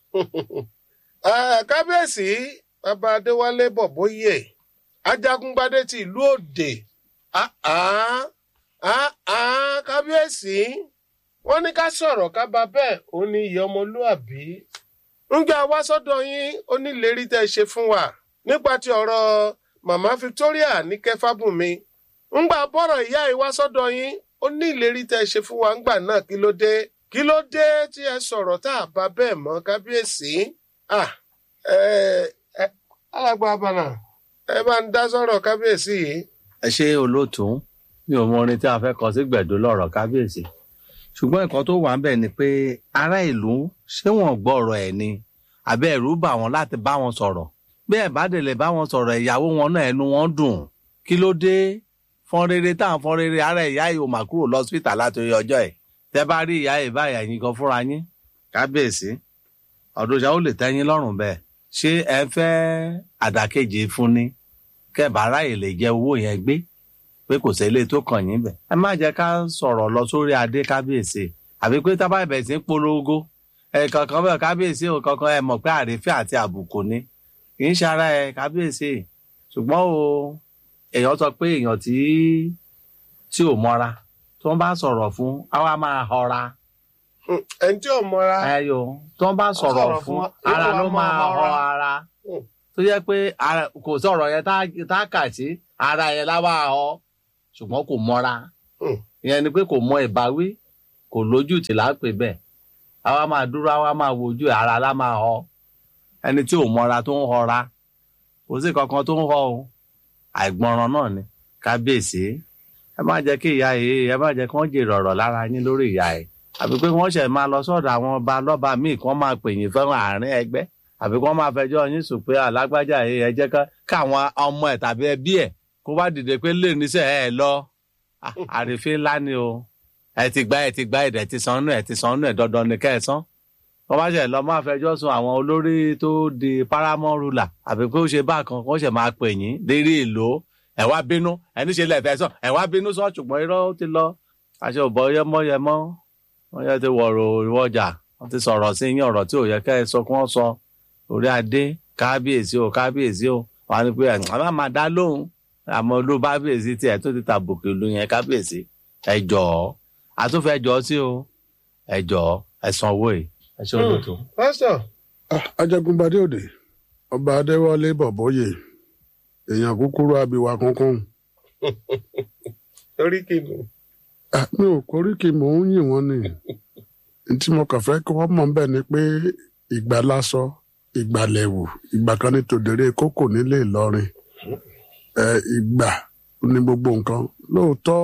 Eh, kábíyèsí bàbá adéwálé bọ̀bóyè ajagungbadé ti ìlú òde Ah, ah, ah, ah, kábíyèsí wọ́n ní ká sọ̀rọ̀ ká bá bẹ́ẹ̀ ó ní ìyá ọmọlúàbí ńgbà wá sọ́dọ̀ yín ó ní ìlérí tẹ́ ẹ ṣe fún wa nípa ti ọ̀rọ̀ màmá victoria ní kẹfàbùnmi ńgbà bọ́rọ̀ ìyá yìí wá sọ́dọ̀ yín ó ní ìlérí tẹ́ ẹ ṣe fún wa ńgbà náà kí ló dé kí ló dé tí ẹ sọ̀rọ̀ tá a bá bẹ́ẹ̀ mọ́ kábíyèsí ah ẹ ẹ alàgbà abànà ẹ bá ń dá sọ̀rọ̀ kábíyèsí yìí. ẹ ṣe olóòtú mi ò mọ orin tí a fẹ́ kọ sí gbẹ̀dọ̀ lọ́rọ̀ kábíyèsí ṣùgbọ́n nǹkan tó wà ń bẹ̀ ni pé ará ìlú ṣé wọ́n gbọ́ ọ̀rọ̀ ẹ̀ ni àbí ẹ̀rù bà wọ́n láti bá wọn sọ̀rọ̀ bí ẹ̀ bá délé bá wọn sọ̀rọ̀ ìyàwó wọn náà ẹnu wọn dùn kí ló dé fọ́n rere táwọn fọ́n rere ara ìyá yìí ò mà kúrò lọ́sítà látòrí ọjọ́ ẹ̀ tẹ́ bá rí ìyá yìí báyà yín gan fúnra yín kábíyèsí ọ̀dọ̀ ìyá ó lè tẹ́yìn lọ́rùn bẹ́ẹ̀ ṣé ẹ fẹ́ àdàkejì fún ni kẹ́ẹ̀bá ráyè lè jẹ owó yẹn gbé pé kò sẹ́lẹ̀ tó kàn yín bẹ̀. ẹ má jẹ́ ká sọ̀rọ̀ lọ sórí adé kábíyèsí àbí pé tábà ìbẹ̀ sí ń polongo ẹ kankan bẹ́ẹ̀ kábíyèsí ò kankan ẹ mọ̀ pé àrífín àti àbùkù ni kì í ṣara ẹ kábíyèsí ṣùgbọ́n o èèyàn sọ pé èèyàn tí tí ò mọ́ra tí wọ́n bá sọ̀rọ̀ fún àwa máa họra Hmm, ẹni tí ò mọra ẹyọ tí wọ́n bá sọ̀rọ̀ sọ̀rọ̀ fún fún- ara yóò wá ló máa máa họ họra. ara Hmm. tó jẹ́ pé ara- kò sọ̀rọ̀ yẹn tá- tá a kà sí ara yẹn láwa họ ṣùgbọ́n kò mọ́ra Hmm. ìyẹn ni pé kò mọ ìbáwí kò lójú tì lápè bẹ́ẹ̀ àwa máa dúró àwa máa wojú ẹ̀, ara lá máa họ ẹni tí ò mọ́ra tó ń họra kò sí kankan tó ń họ o àìgbọràn náà ni kábíyèsí ẹ má jẹ́ kí ìyá yìí ẹ má jẹ́ kí wọ́n jèrè ọ̀rọ̀ lára yín lórí ìyá ẹ̀ àbí pé wọ́n ṣẹ̀ máa lọ sọ́dọ̀ àwọn ọba lọ́ba míì kí wọ́n máa pè yín fẹ́ràn àárín ẹgbẹ́ àbí kí wọ́n máa fẹjọ́ yín sùn pé alágbájá yìí ẹ jẹ́ ká- káwọn ọmọ ẹ̀ tàbí ẹbí ẹ̀ kó bá dìde pé lè níṣẹ́ ẹ lọ Ah, àrífín ńlá ni o ẹ ti gbá ẹ ti gbá ẹ̀dẹ̀ ti san nù ẹ ti san nù ẹ dandan ní kẹ́ ẹ san wọ́n bá ṣe lọ máa fẹjọ́ sùn àwọn olórí tó di paramount ruler àbí pé ó ṣe bákan kó ṣe máa pè yín lérí èlò ẹ wá bínú ẹni ṣe lẹ́fẹ̀ẹ́ sàn ẹ wá bínú sàn ṣùgbọ́n irọ́ ó ti lọ àṣẹ òbọ̀ yẹmọ́yẹmọ́ wọ́n yẹ ti wọ̀rọ̀ ìwọ́jà wọ́n ti sọ̀rọ̀ sí yín ọ̀rọ̀ tí ò yẹ kẹ́ ẹ sọ kí wọ́n sọ orí adé kábíyèsí o kábíyèsí o wọ́n á ní pé àwọn máa dá lóhùn àmọ́ olú bábíyèsí tiẹ̀ tó ti tàbùkù ìlú yẹn kábíyèsí ẹ jọ̀ọ́ àtúnfẹ́ jọ sí o ẹ jọ̀ọ́ ẹ san owó yìí ẹ ṣe olóòtú. pásítọ̀ Ah, ajagunbadé òde ọba adéwálé bọ̀bọ́yè èèyàn kúkúrú abiwa kankan torí kìnnì Ah, mi ò koríki mò ń yìn wọ́n ni N tí mo kàn fẹ́ kí wọ́n mọ̀ bẹ́ẹ̀ ni pé ìgbà lásọ ìgbà lẹ̀wù ìgbà kan ní tòdèrè kókò nílé Ìlọrin ẹ ìgbà ní gbogbo nǹkan lóòótọ́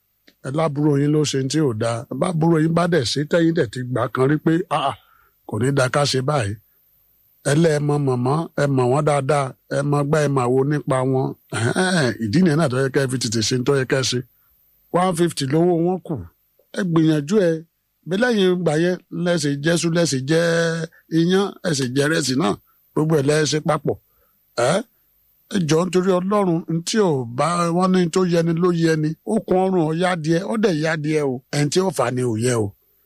ẹ lábúrò yín ló ṣe ní tí ò dáa bábúrò yín bá dẹ̀ ṣe tẹ́yìn dẹ̀ ti gbà kan rí pé ah, ah, kò ní da ká ṣe báyìí ẹlẹ́ẹ̀mọ mọ̀mọ́ ẹ mọ̀ wọ́n dáadáa ẹ mọ gbá ẹ mà wo nípa wọn Ẹ̀hẹ́n, ìdí nìyẹn náà tó yẹ kẹ́ ẹ fi tètè ṣe ń tó yẹ kẹ́ ẹ ṣe one fifty lówó wọn kù ẹ gbìyànjú ẹ bí lẹ́yìn ìgbà yẹn lẹ́sìn jẹ́sú lẹ́sìn jẹ́ iyán ẹ̀sìn jẹ́ rẹ́sì náà gbogbo ẹ̀ lẹ́sìn papọ̀ ẹ ẹ jọ nítorí ọlọ́run tí ò bá wọn ní tó yẹni ló yẹni ó kun ọrùn ọ̀yá díẹ̀ ó dẹ̀ yá díẹ̀ o ẹni tí ó fà ni ò yẹ o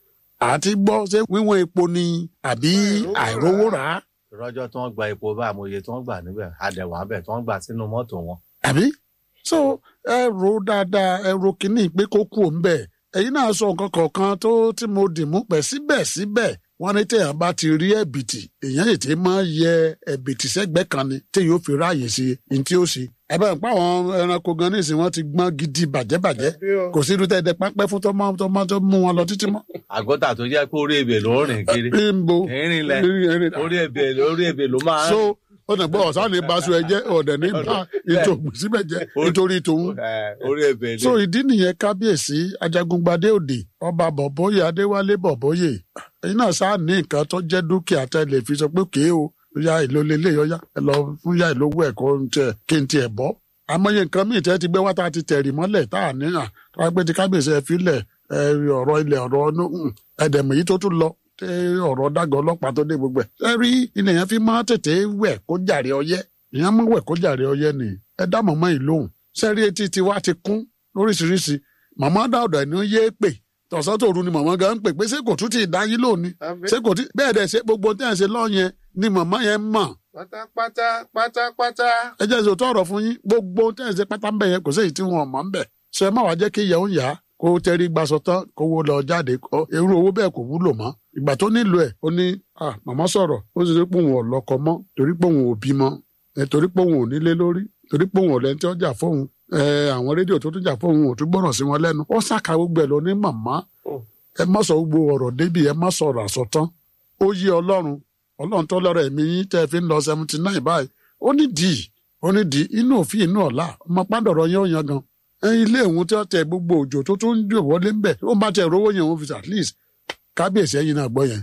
àti gbọ́ ṣé wíwọ́n epo ni àbí àìrówó rà á ìrọ́jọ́ tí wọ́n gba epo bá àmọye tí wọ́n gbà níbẹ̀ àdẹ̀wọ̀n abẹ̀ tí wọ́n gbà sínú mọ́tò wọn. àbí so ẹ ro dáadáa ẹ ro kínní pé kó kú òun bẹ́ẹ̀ ẹ̀yin náà sọ nǹkan kọ̀ọ̀kan tó tí mo dì mú pẹ̀ síbẹ̀síbẹ̀ wọ́n ní téèyàn bá ti rí ẹ̀bìtì èèyàn ètè máa yẹ ẹ̀bìtì sẹ́gbẹ̀ẹ́ kan ni téèyàn ó fi ráàyè sí ní tí ó ṣe ẹ bá ń pa àwọn ẹranko gan ní ìsìn wọn ti gbọ́n gidi bàjẹ́bàjẹ́ bí o kò sí irú tẹ́ẹ̀dẹ́ pápẹ́ fún tọ́mọ tọ́mọ tó mú wọn lọ títí mọ́. àgọ́tà tó jẹ́ pé orí ebè ló ń rìn kiri Bímbo ìrìn lẹ̀ orí ebè orí ebè ló máa ń so ó nà gbọ́ ọ̀sán ní baṣọ ẹ jẹ́ ọ̀dẹ̀ ní bá ètò ògbésíbẹ̀ jẹ́ nítorí tòun Eh, orí ebè ni. so ìdí nìyẹn kábíyèsí ajagungbadé òde ọba bọ̀bọ́yè adéwálé bọ̀bọ́yè ẹ̀yin náà sáà ní nǹkan tó jẹ́ dúkìá tẹ́ lè fi sọ pé kéé o ya ìlò lélẹ̀ yọyá ẹ lọ fún ya ìlówó ẹ̀kọ́ tiẹ̀ kí n tiẹ̀ bọ́ àmọye nǹkan míì tẹ́ ti gbé wá tá a ti tẹ̀rì mọ́lẹ̀ tá a níyàn tó wá pé ti kábíyèsí ẹ filẹ̀ ẹ ọ̀rọ̀ ilẹ̀ ọ̀rọ̀ ọ̀nù ẹ̀dẹ̀mọ̀ yìí tó tún lọ tẹ ọ̀rọ̀ dàgọ̀ ọlọ́pàá tó dé gbogbo ẹ̀ ẹ rí ilẹ̀ yẹn fi máa tètè wẹ̀ kó jàre ọyẹ́ ìyẹn máa wẹ̀ kó jàre ọyẹ́ ni ẹ dá mọ̀mọ́ yìí lóhùn sẹ́rí etí tiwa ti kún lóríṣiríṣi màmá dáọ̀dọ̀ ẹni ó yé pè tọ̀sán tòru ni màmá gan ń pè pé ṣé kò tún ti dá yín lónìí àbí ṣé kò tí bẹ́ẹ̀ dẹ̀ ṣe gbogbo tí ẹ̀ ṣe lọ́yẹn ni màmá yẹn mọ̀ pátápátá pátápátá ẹ jẹ́ ìṣòtọ́ ọ̀rọ̀ fún yín gbogbo tí ẹ̀ ṣe pátá ń bẹ̀ yẹn kò sí èyí tí wọn mọ̀ ń bẹ̀ ṣe má wàá jẹ́ kí ìyẹn ń yá kó tẹrí gbaṣọ tán kó wo lọ jáde kọ irú owó bẹ́ẹ̀ kò wúlò mọ́ ìgbà tó nílò ẹ̀ ó ní à màmá sọ̀rọ̀ ó sì rí pé òun ò lọ́kọ mọ́ torí pé òun ò bímọ ẹ torí pé òun ò nílé lórí torí pé òun ò lẹ́ni tí ó jà fóun ẹ àwọn rédíò tó tún jà fóun ò tún gbọ́ràn sí wọn lẹ́nu ó ṣàkà gbogbo ẹ̀ lọ ní màmá ẹ má sọ gbogbo ọ̀rọ̀ débi ẹ má sọ̀rọ̀ àsọtán ó yí ọlọ́run ọlọ́run tó lọ́rọ̀ ẹ̀mí yín tẹ́ ẹ fi ń lọ seventy nine báyìí ó ní dì í ó ní dì í inú òfin inú ọ̀la ọmọ pàdọ̀rọ̀ yẹn ó yan gan ẹ ilé ìhun tí wọ́n tẹ gbogbo òjò tó tún ń jò wọlé ń bẹ̀ ó bá tẹ rówó yẹn òun fi at least kábíyèsí ẹ̀yin náà gbọ́ yẹn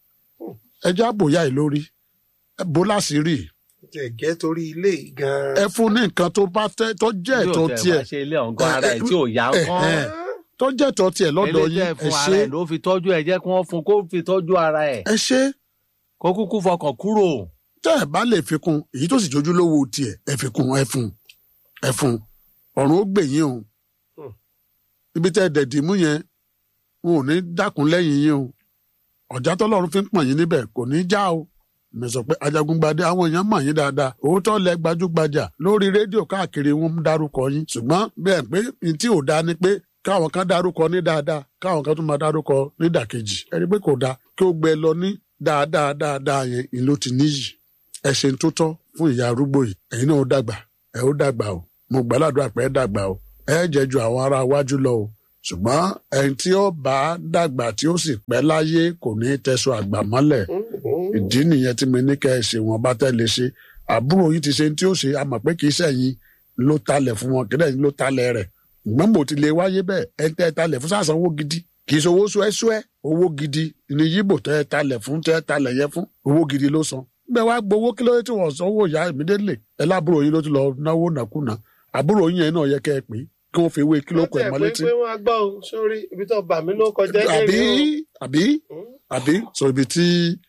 ẹ já bòyá ì lórí ẹ bó láṣìírí tẹ gẹ́ torí ilé yìí gan-an. ẹ fún ní nǹkan tó bá tẹ tó jẹ́ Bí ò ẹ̀tọ́ tẹ̀ tiẹ̀ wá ṣe ilé ọ̀ngàn ara ẹ̀ tí ò yá ẹ, kán ẹ, tó jẹ́ ẹ̀tọ́ tiẹ̀ lọ́dọ̀ ilé yín tẹ́ ẹ fún ṣe ara ẹ̀ ló fi tọ́jú ẹ̀ jẹ́ kí wọ́n fún kó fi tọ́jú ara ẹ̀ ẹ ṣe kó kúkú fọkàn kúrò. tẹ́ ẹ bá lè fi kún èyí tó sì jójú lówó tiẹ̀ ẹ fi kún ẹ fún ẹ fún ọ̀run ó gbè yín o Hmm. ibi tẹ́ ẹ dẹ̀dì mú yẹn wọn ò ní dákun lẹ́yìn yín o ọ̀já tọ́lọ́run fi ń pọ̀n yín níbẹ̀ kò ní já o mi sọ pé ajagungbadé àwọn èèyàn mọ̀ yín dáadáa òótọ́ lẹ gbajúgbajà lórí rédíò káàkiri wọn ń dárúkọ yín ṣùgbọ́n bẹ́ẹ̀ pé ní tí ò dáa ni pé káwọn kan dárúkọ ní dáadáa káwọn kan tún máa dárúkọ nídàkejì ẹni pé kò dáa kí ó gbẹ lọ ní dáadáa dáadáa yẹn ìlú ti níyì ẹ ṣe ń tó tọ́ fún ìyá arúgbó yìí ẹ̀yin náà ó dàgbà ẹ ó dàgbà o mo gbàládùn àpẹ dàgbà o ẹ jẹ́ ju àwọn ará iwájú lọ o ṣùgbọ́n ẹni tí ó bá dàgbà tí ó sì pẹ́ láyé kò ní tẹ̀sọ̀ àgbà mọ́lẹ̀ ìdí nìyẹn tí mi ní kẹ́ ẹ ṣe wọn bá tẹ́lẹ̀ ṣe àbúrò yìí ti ṣe tí ó ṣe a mọ̀ pé kì í sẹ́yìn ló talẹ̀ fún wọn kílẹ̀ ló talẹ̀ rẹ̀ ìgbọ́n mo ti lè wáyé bẹ́ẹ̀ ẹ tẹ́ ẹ talẹ̀ fún sàṣàn owó gidi kì í ṣe owó ṣúẹ́ṣúẹ́ owó gidi ni yíbò tẹ́ ẹ talẹ̀ fún tẹ́ ẹ talẹ̀ yẹn fún owó gidi ló san bẹ́ẹ̀ wá gbowó kí ló dé tí wọ́n san owó ìyá ìmídélè ẹ lábúrò yín ló ti lọ náwó nàkúnà àbúrò yín yẹn náà yẹ kẹ́ ẹ pé kí wọ́n fi ewé kí ló kọ ẹ̀ Wọ́n mọ́ tiẹ̀ létí pé pé wọ́n á gbọ́ o sórí ibi tó bà mí ló kọjá àbí lẹ́rìí àbí o. àbí sọ ibi tí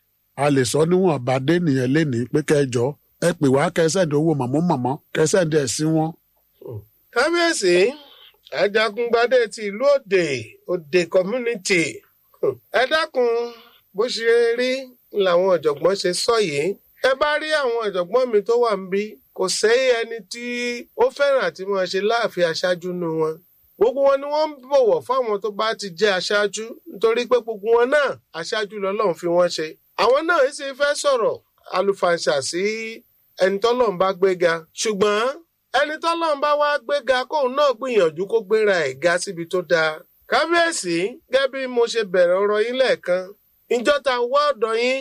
a lè sọ níwọ̀n bá dé nìyẹn lénìí pé kẹjọ ẹ pè wá kẹsẹ̀ǹdì owó mọ̀mọ́ mọ̀mọ́ kẹsẹ̀ǹdì ẹ̀ sí wọn. kábíyèsí ajagungbadé ti ìlú òde òde community ẹ dákun bó ṣe rí làwọn ọ̀jọ̀gbọ́n ṣe sọ yìí ẹ bá rí àwọn ọ̀jọ̀gbọ́n mi tó wà ń bí kò sẹ́yìn ẹni tí ó fẹ́ràn àti máa ṣe láàfin aṣáájú nu wọn gbogbo wọn ni wọ́n ń bọ̀wọ̀ fáwọn tó bá ti jẹ́ aṣáájú nítorí pé gbogbo wọn náà aṣáájú lọ́lọ́run fi wọ́n ṣe àwọn náà sì fẹ́ sọ̀rọ̀ àlùfàǹṣà sí ẹni tọ́lọ́run bá gbéga ṣùgbọ́n ẹni tọ́lọ́run bá wá gbéga kóun náà gbìyànjú kó gbéra ẹ̀ ga síbi tó dáa kábíyèsí gẹ́gẹ́ bí mo ṣe bẹ̀rẹ̀ ọ̀rọ̀ yín lẹ́ẹ̀kan ìjọ ta wá ọ̀dọ̀ yín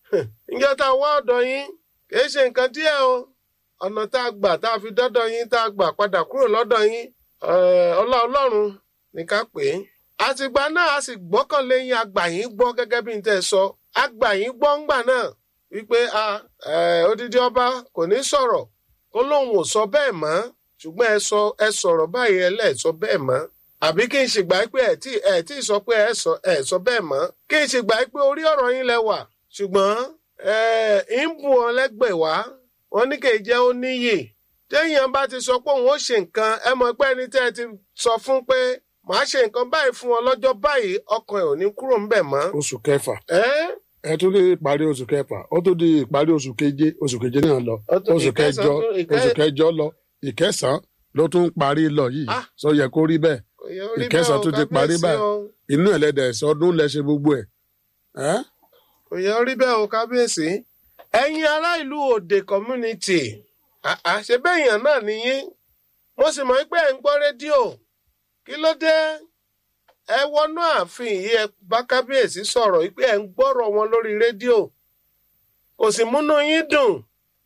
ìjọ ta wá ọ̀dọ̀ yín kìí ṣe nǹkan díẹ̀ o ọ̀nà tá a gbà tá a fi dọ́dọ̀ yín tá a gbà padà kúrò lọ́dọ̀ yín eh, ọlá ọlọ́run ní ká pè é àtìgbà náà a sì gbọ́kànlé yín àgbà yín gbọ́ gẹ́gẹ́ bí n tẹ́ ẹ sọ àgbà yín gbọ́ ńgbà náà wípé a eh, odidi ọba kò ní sọ̀rọ̀ kó lóun ò sọ bẹ́ẹ̀ mọ́ ṣùgbọ́n ẹ sọ ẹ sọ̀rọ̀ báyìí ẹ lẹ́ẹ̀ sọ bẹ́ẹ̀ mọ́ àbí kí n ṣe gbà pé ẹ tí ẹ tí sọ pé ẹ sọ ẹ sọ bẹ́ẹ̀ mọ́ kí n ṣe gbà pé orí ọ̀rọ̀ yín lẹ wà ṣùgbọ́n ẹ ń bù wọn lẹ́gbẹ̀ẹ́ wá wọn ní kì í jẹ́ ó níyì téèyàn bá ti sọ pé òun ó ṣe nǹkan ẹ mọ̀ pé ẹni tẹ́ ẹ ti sọ fún pé màá ṣe nǹkan báyìí fún ọ lọ́jọ́ báyìí ọkàn ẹ̀ ò ní kúrò ńbẹ̀ mọ́. oṣù kẹfà ẹ ẹ tún ní ìparí oṣù kẹfà ó tún di ìparí oṣù keje oṣù keje náà lọ Ó tún- oṣù ìkẹsàn kẹjọ tún- ìkẹ- oṣù kẹjọ lọ ìkẹsàn ló tún parí lọ yìí Ah. sọ yẹ kó rí bẹ́ẹ̀ kò yẹ ó rí ìkẹsàn bẹ́ẹ̀ o, tún ti parí kábíyèsí báyìí. o. inú ẹlẹ́dẹ̀ sọdún lẹ ṣe gbogbo ẹ̀ ẹ́ kò yẹ ó rí bẹ́ẹ̀ o kábíyèsí ẹ̀yin ará ìlú òde community àà ṣe bẹ́ẹ̀yàn náà nìyí mo sì mọ̀ pé ẹ̀ ń gbọ́ rédíò kí ló dé ẹ wọnú ààfin yìí ẹ bá kábíyèsí sọ̀rọ̀ pé ẹ̀ ń gbọ́rọ̀ wọn lórí rédíò kò sì múnú yín dùn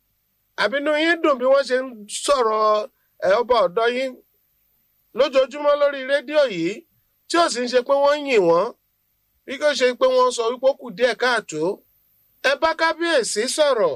àbínú yín dùn bí wọ́n ṣe ń sọ̀rọ̀ ẹ̀ ọba ọ̀dọ́ yín lójoojúmọ́ lórí rédíò yìí tí ò sì ń ṣe pé wọ́n ń yìn wọ́n bí kò ṣe pé wọ́n sọ wípé ó kù díẹ̀ káàtó ẹ bá kábíyèsí sọ̀rọ̀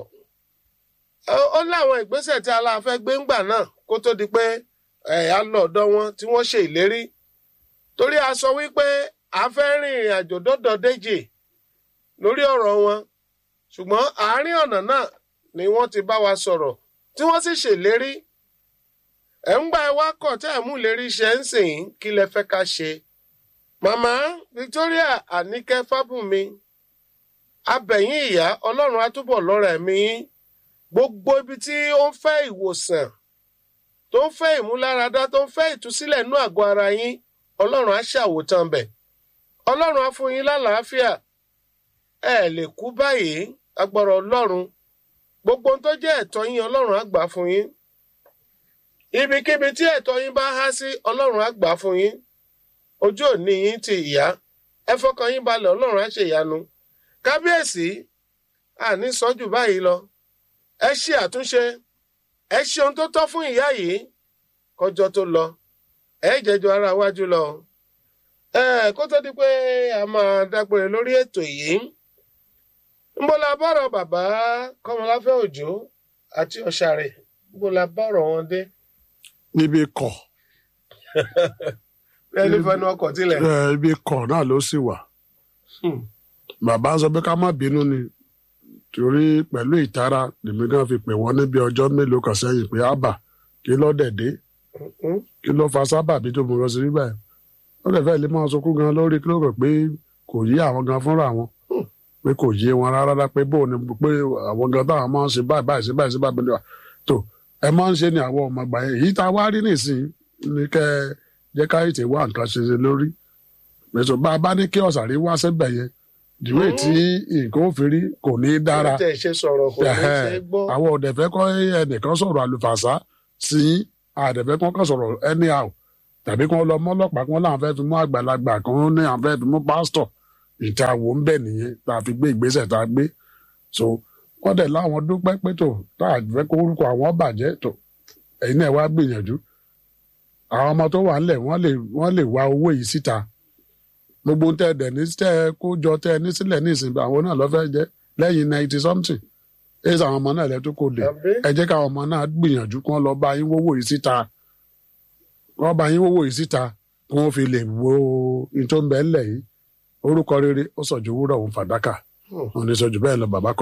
Ó- ó láwọn ìgbésẹ̀ tí aláàfẹ́ gbé ńgbà náà kó tó di pé ẹ̀ á lọ ọ̀dọ̀ wọn tí wọ́n ṣe ìlérí torí a sọ wípé a fẹ́ rin ìrìn àjò dọ́dọ̀ déjì lórí ọ̀rọ̀ wọn ṣùgbọ́n àárín ọ̀nà náà ni wọ́n ti bá wa sọ̀rọ̀ tí wọ́n sì ṣèlérí ẹ̀ ń gbà ẹ wá kọ̀ tẹ́ ẹ̀ mú ìlérí ṣe ń sìn yín kí lẹ fẹ́ ká ṣe màmá Victoria Àníkẹ́ Fábùnmi abẹ̀yìn ìyá ọlọ́run á túbọ̀ lọ́ra ẹ̀mí yín gbogbo ibi tí ó ń fẹ́ ìwòsàn tó ń fẹ́ ìmúláradá tó ń fẹ́ ìtúsílẹ̀ nú àgọ́ ara yín ọlọ́run á ṣàwòtán bẹ̀ ọlọ́run á fún yín lálàáfíà ẹ lè kú báyìí agbára ọlọ́run gbogbo ohun tó jẹ́ ẹ̀tọ́ yín ọlọ́run á gbà fún yín ibikíbi tí ẹ̀tọ́ yín bá há sí ọlọ́run á gbà fún yín ojú òní yín ti ìyá ẹ fọkàn yín balẹ̀ ọlọ́run á ṣe ìyanu kábíyèsí àní sọ́jú báyìí lọ ẹ ṣe àtúnṣe ẹ ṣe ohun tó tọ́ fún ìyá yìí kọjọ́ tó lọ ẹ jẹjọ ara wájú lọ ẹ kó tó di pé a máa dágbére lórí ètò yìí ńbọ la bọ̀rọ̀ bàbá kọ́mọláfẹ́ òjò àti ọ̀ṣàrẹ̀ ńbọ la bọ̀rọ̀ wọn dé níbi kọ̀ ẹni fẹnu ọkọ̀ tilẹ̀. ẹ, ibi kọ̀ náà ló sì wà Hmm. bàbá sọ pé ká má bínú ni torí pẹ̀lú ìtara lèmi náà fi pè wọ́n níbi ọjọ́ mélòó kan sẹ́yìn pé ábà kí ló dẹ̀dẹ́ Hmm. kí ló fa sábàbí tó mú lọ sí bíbá ẹ̀ wọ́n lè fẹ́ lè máa sunkún gan lórí kí ló rò pé kò yé àwọn gan fúnra wọn pé kò yé wọn rárá pé bóun ni pé àwọn gan táwọn máa ń ṣe báyìí báyìí ṣe báyìí ṣe báyìí báyìí tó ẹ máa ń ṣe ni àwọn ọmọ àgbà yẹn èyí tá a wá rí nìsín ni kẹ jẹ́ ká ètè wá nǹkan ṣe ṣe lórí pẹ̀sọ̀ bá a bá ní kí ọ̀sàrí wá sẹ́bẹ̀ yẹn ìdíwé tí nǹkan ó fi rí kò ní í dára tẹ̀ ṣe sọ̀rọ̀ kò ní ṣe gbọ́. àwọn ọ̀dẹ̀fẹ́ kọ́ ẹnìkan sọ̀rọ̀ àlùfàṣà sí àdẹ̀fẹ́ kan kàn sọ̀rọ̀ anyhow tàbí kan lọ mọ́lọ́pàá kan láwọn fẹ́ fi mú àgbàlagbà kan ní àwọn fẹ́ fi mú pásítọ̀ ìta wò ń bẹ̀ nìyẹn tá a fi gbé ìgbésẹ̀ tá a gbé so wọ́n dẹ̀ láwọn dúpẹ́ pé tó tá a fẹ́ kó orúkọ àwọn bàjẹ́ tó ẹ̀yin náà wá gbìyànjú àwọn ọmọ tó wà ńlẹ̀ wọ́n lè wọ́n lè wá owó yìí síta gbogbo tẹ ẹ dẹ̀ ní tẹ ẹ kó jọ tẹ ẹ ní sílẹ̀ ní ìsìn àwọn náà lọ́fẹ́ jẹ́ lẹ́yìn ninety something ẹ sọ àwọn ọmọ náà lẹ́tọ́ kò lè Àbí? ẹ jẹ́ káwọn ọmọ náà gbìyànjú kí wọ́n lọ bá yín wówó yìí síta wọ́n bá yín wọ́wọ́ yìí síta kí wọ́n fi lè wo ohun tó ń bẹ ńlẹ̀ yìí orúkọ rere ó sọ̀jú wúrọ̀ òun fàdákà òun ní sọ̀jú bẹ́ẹ̀ lọ bàbá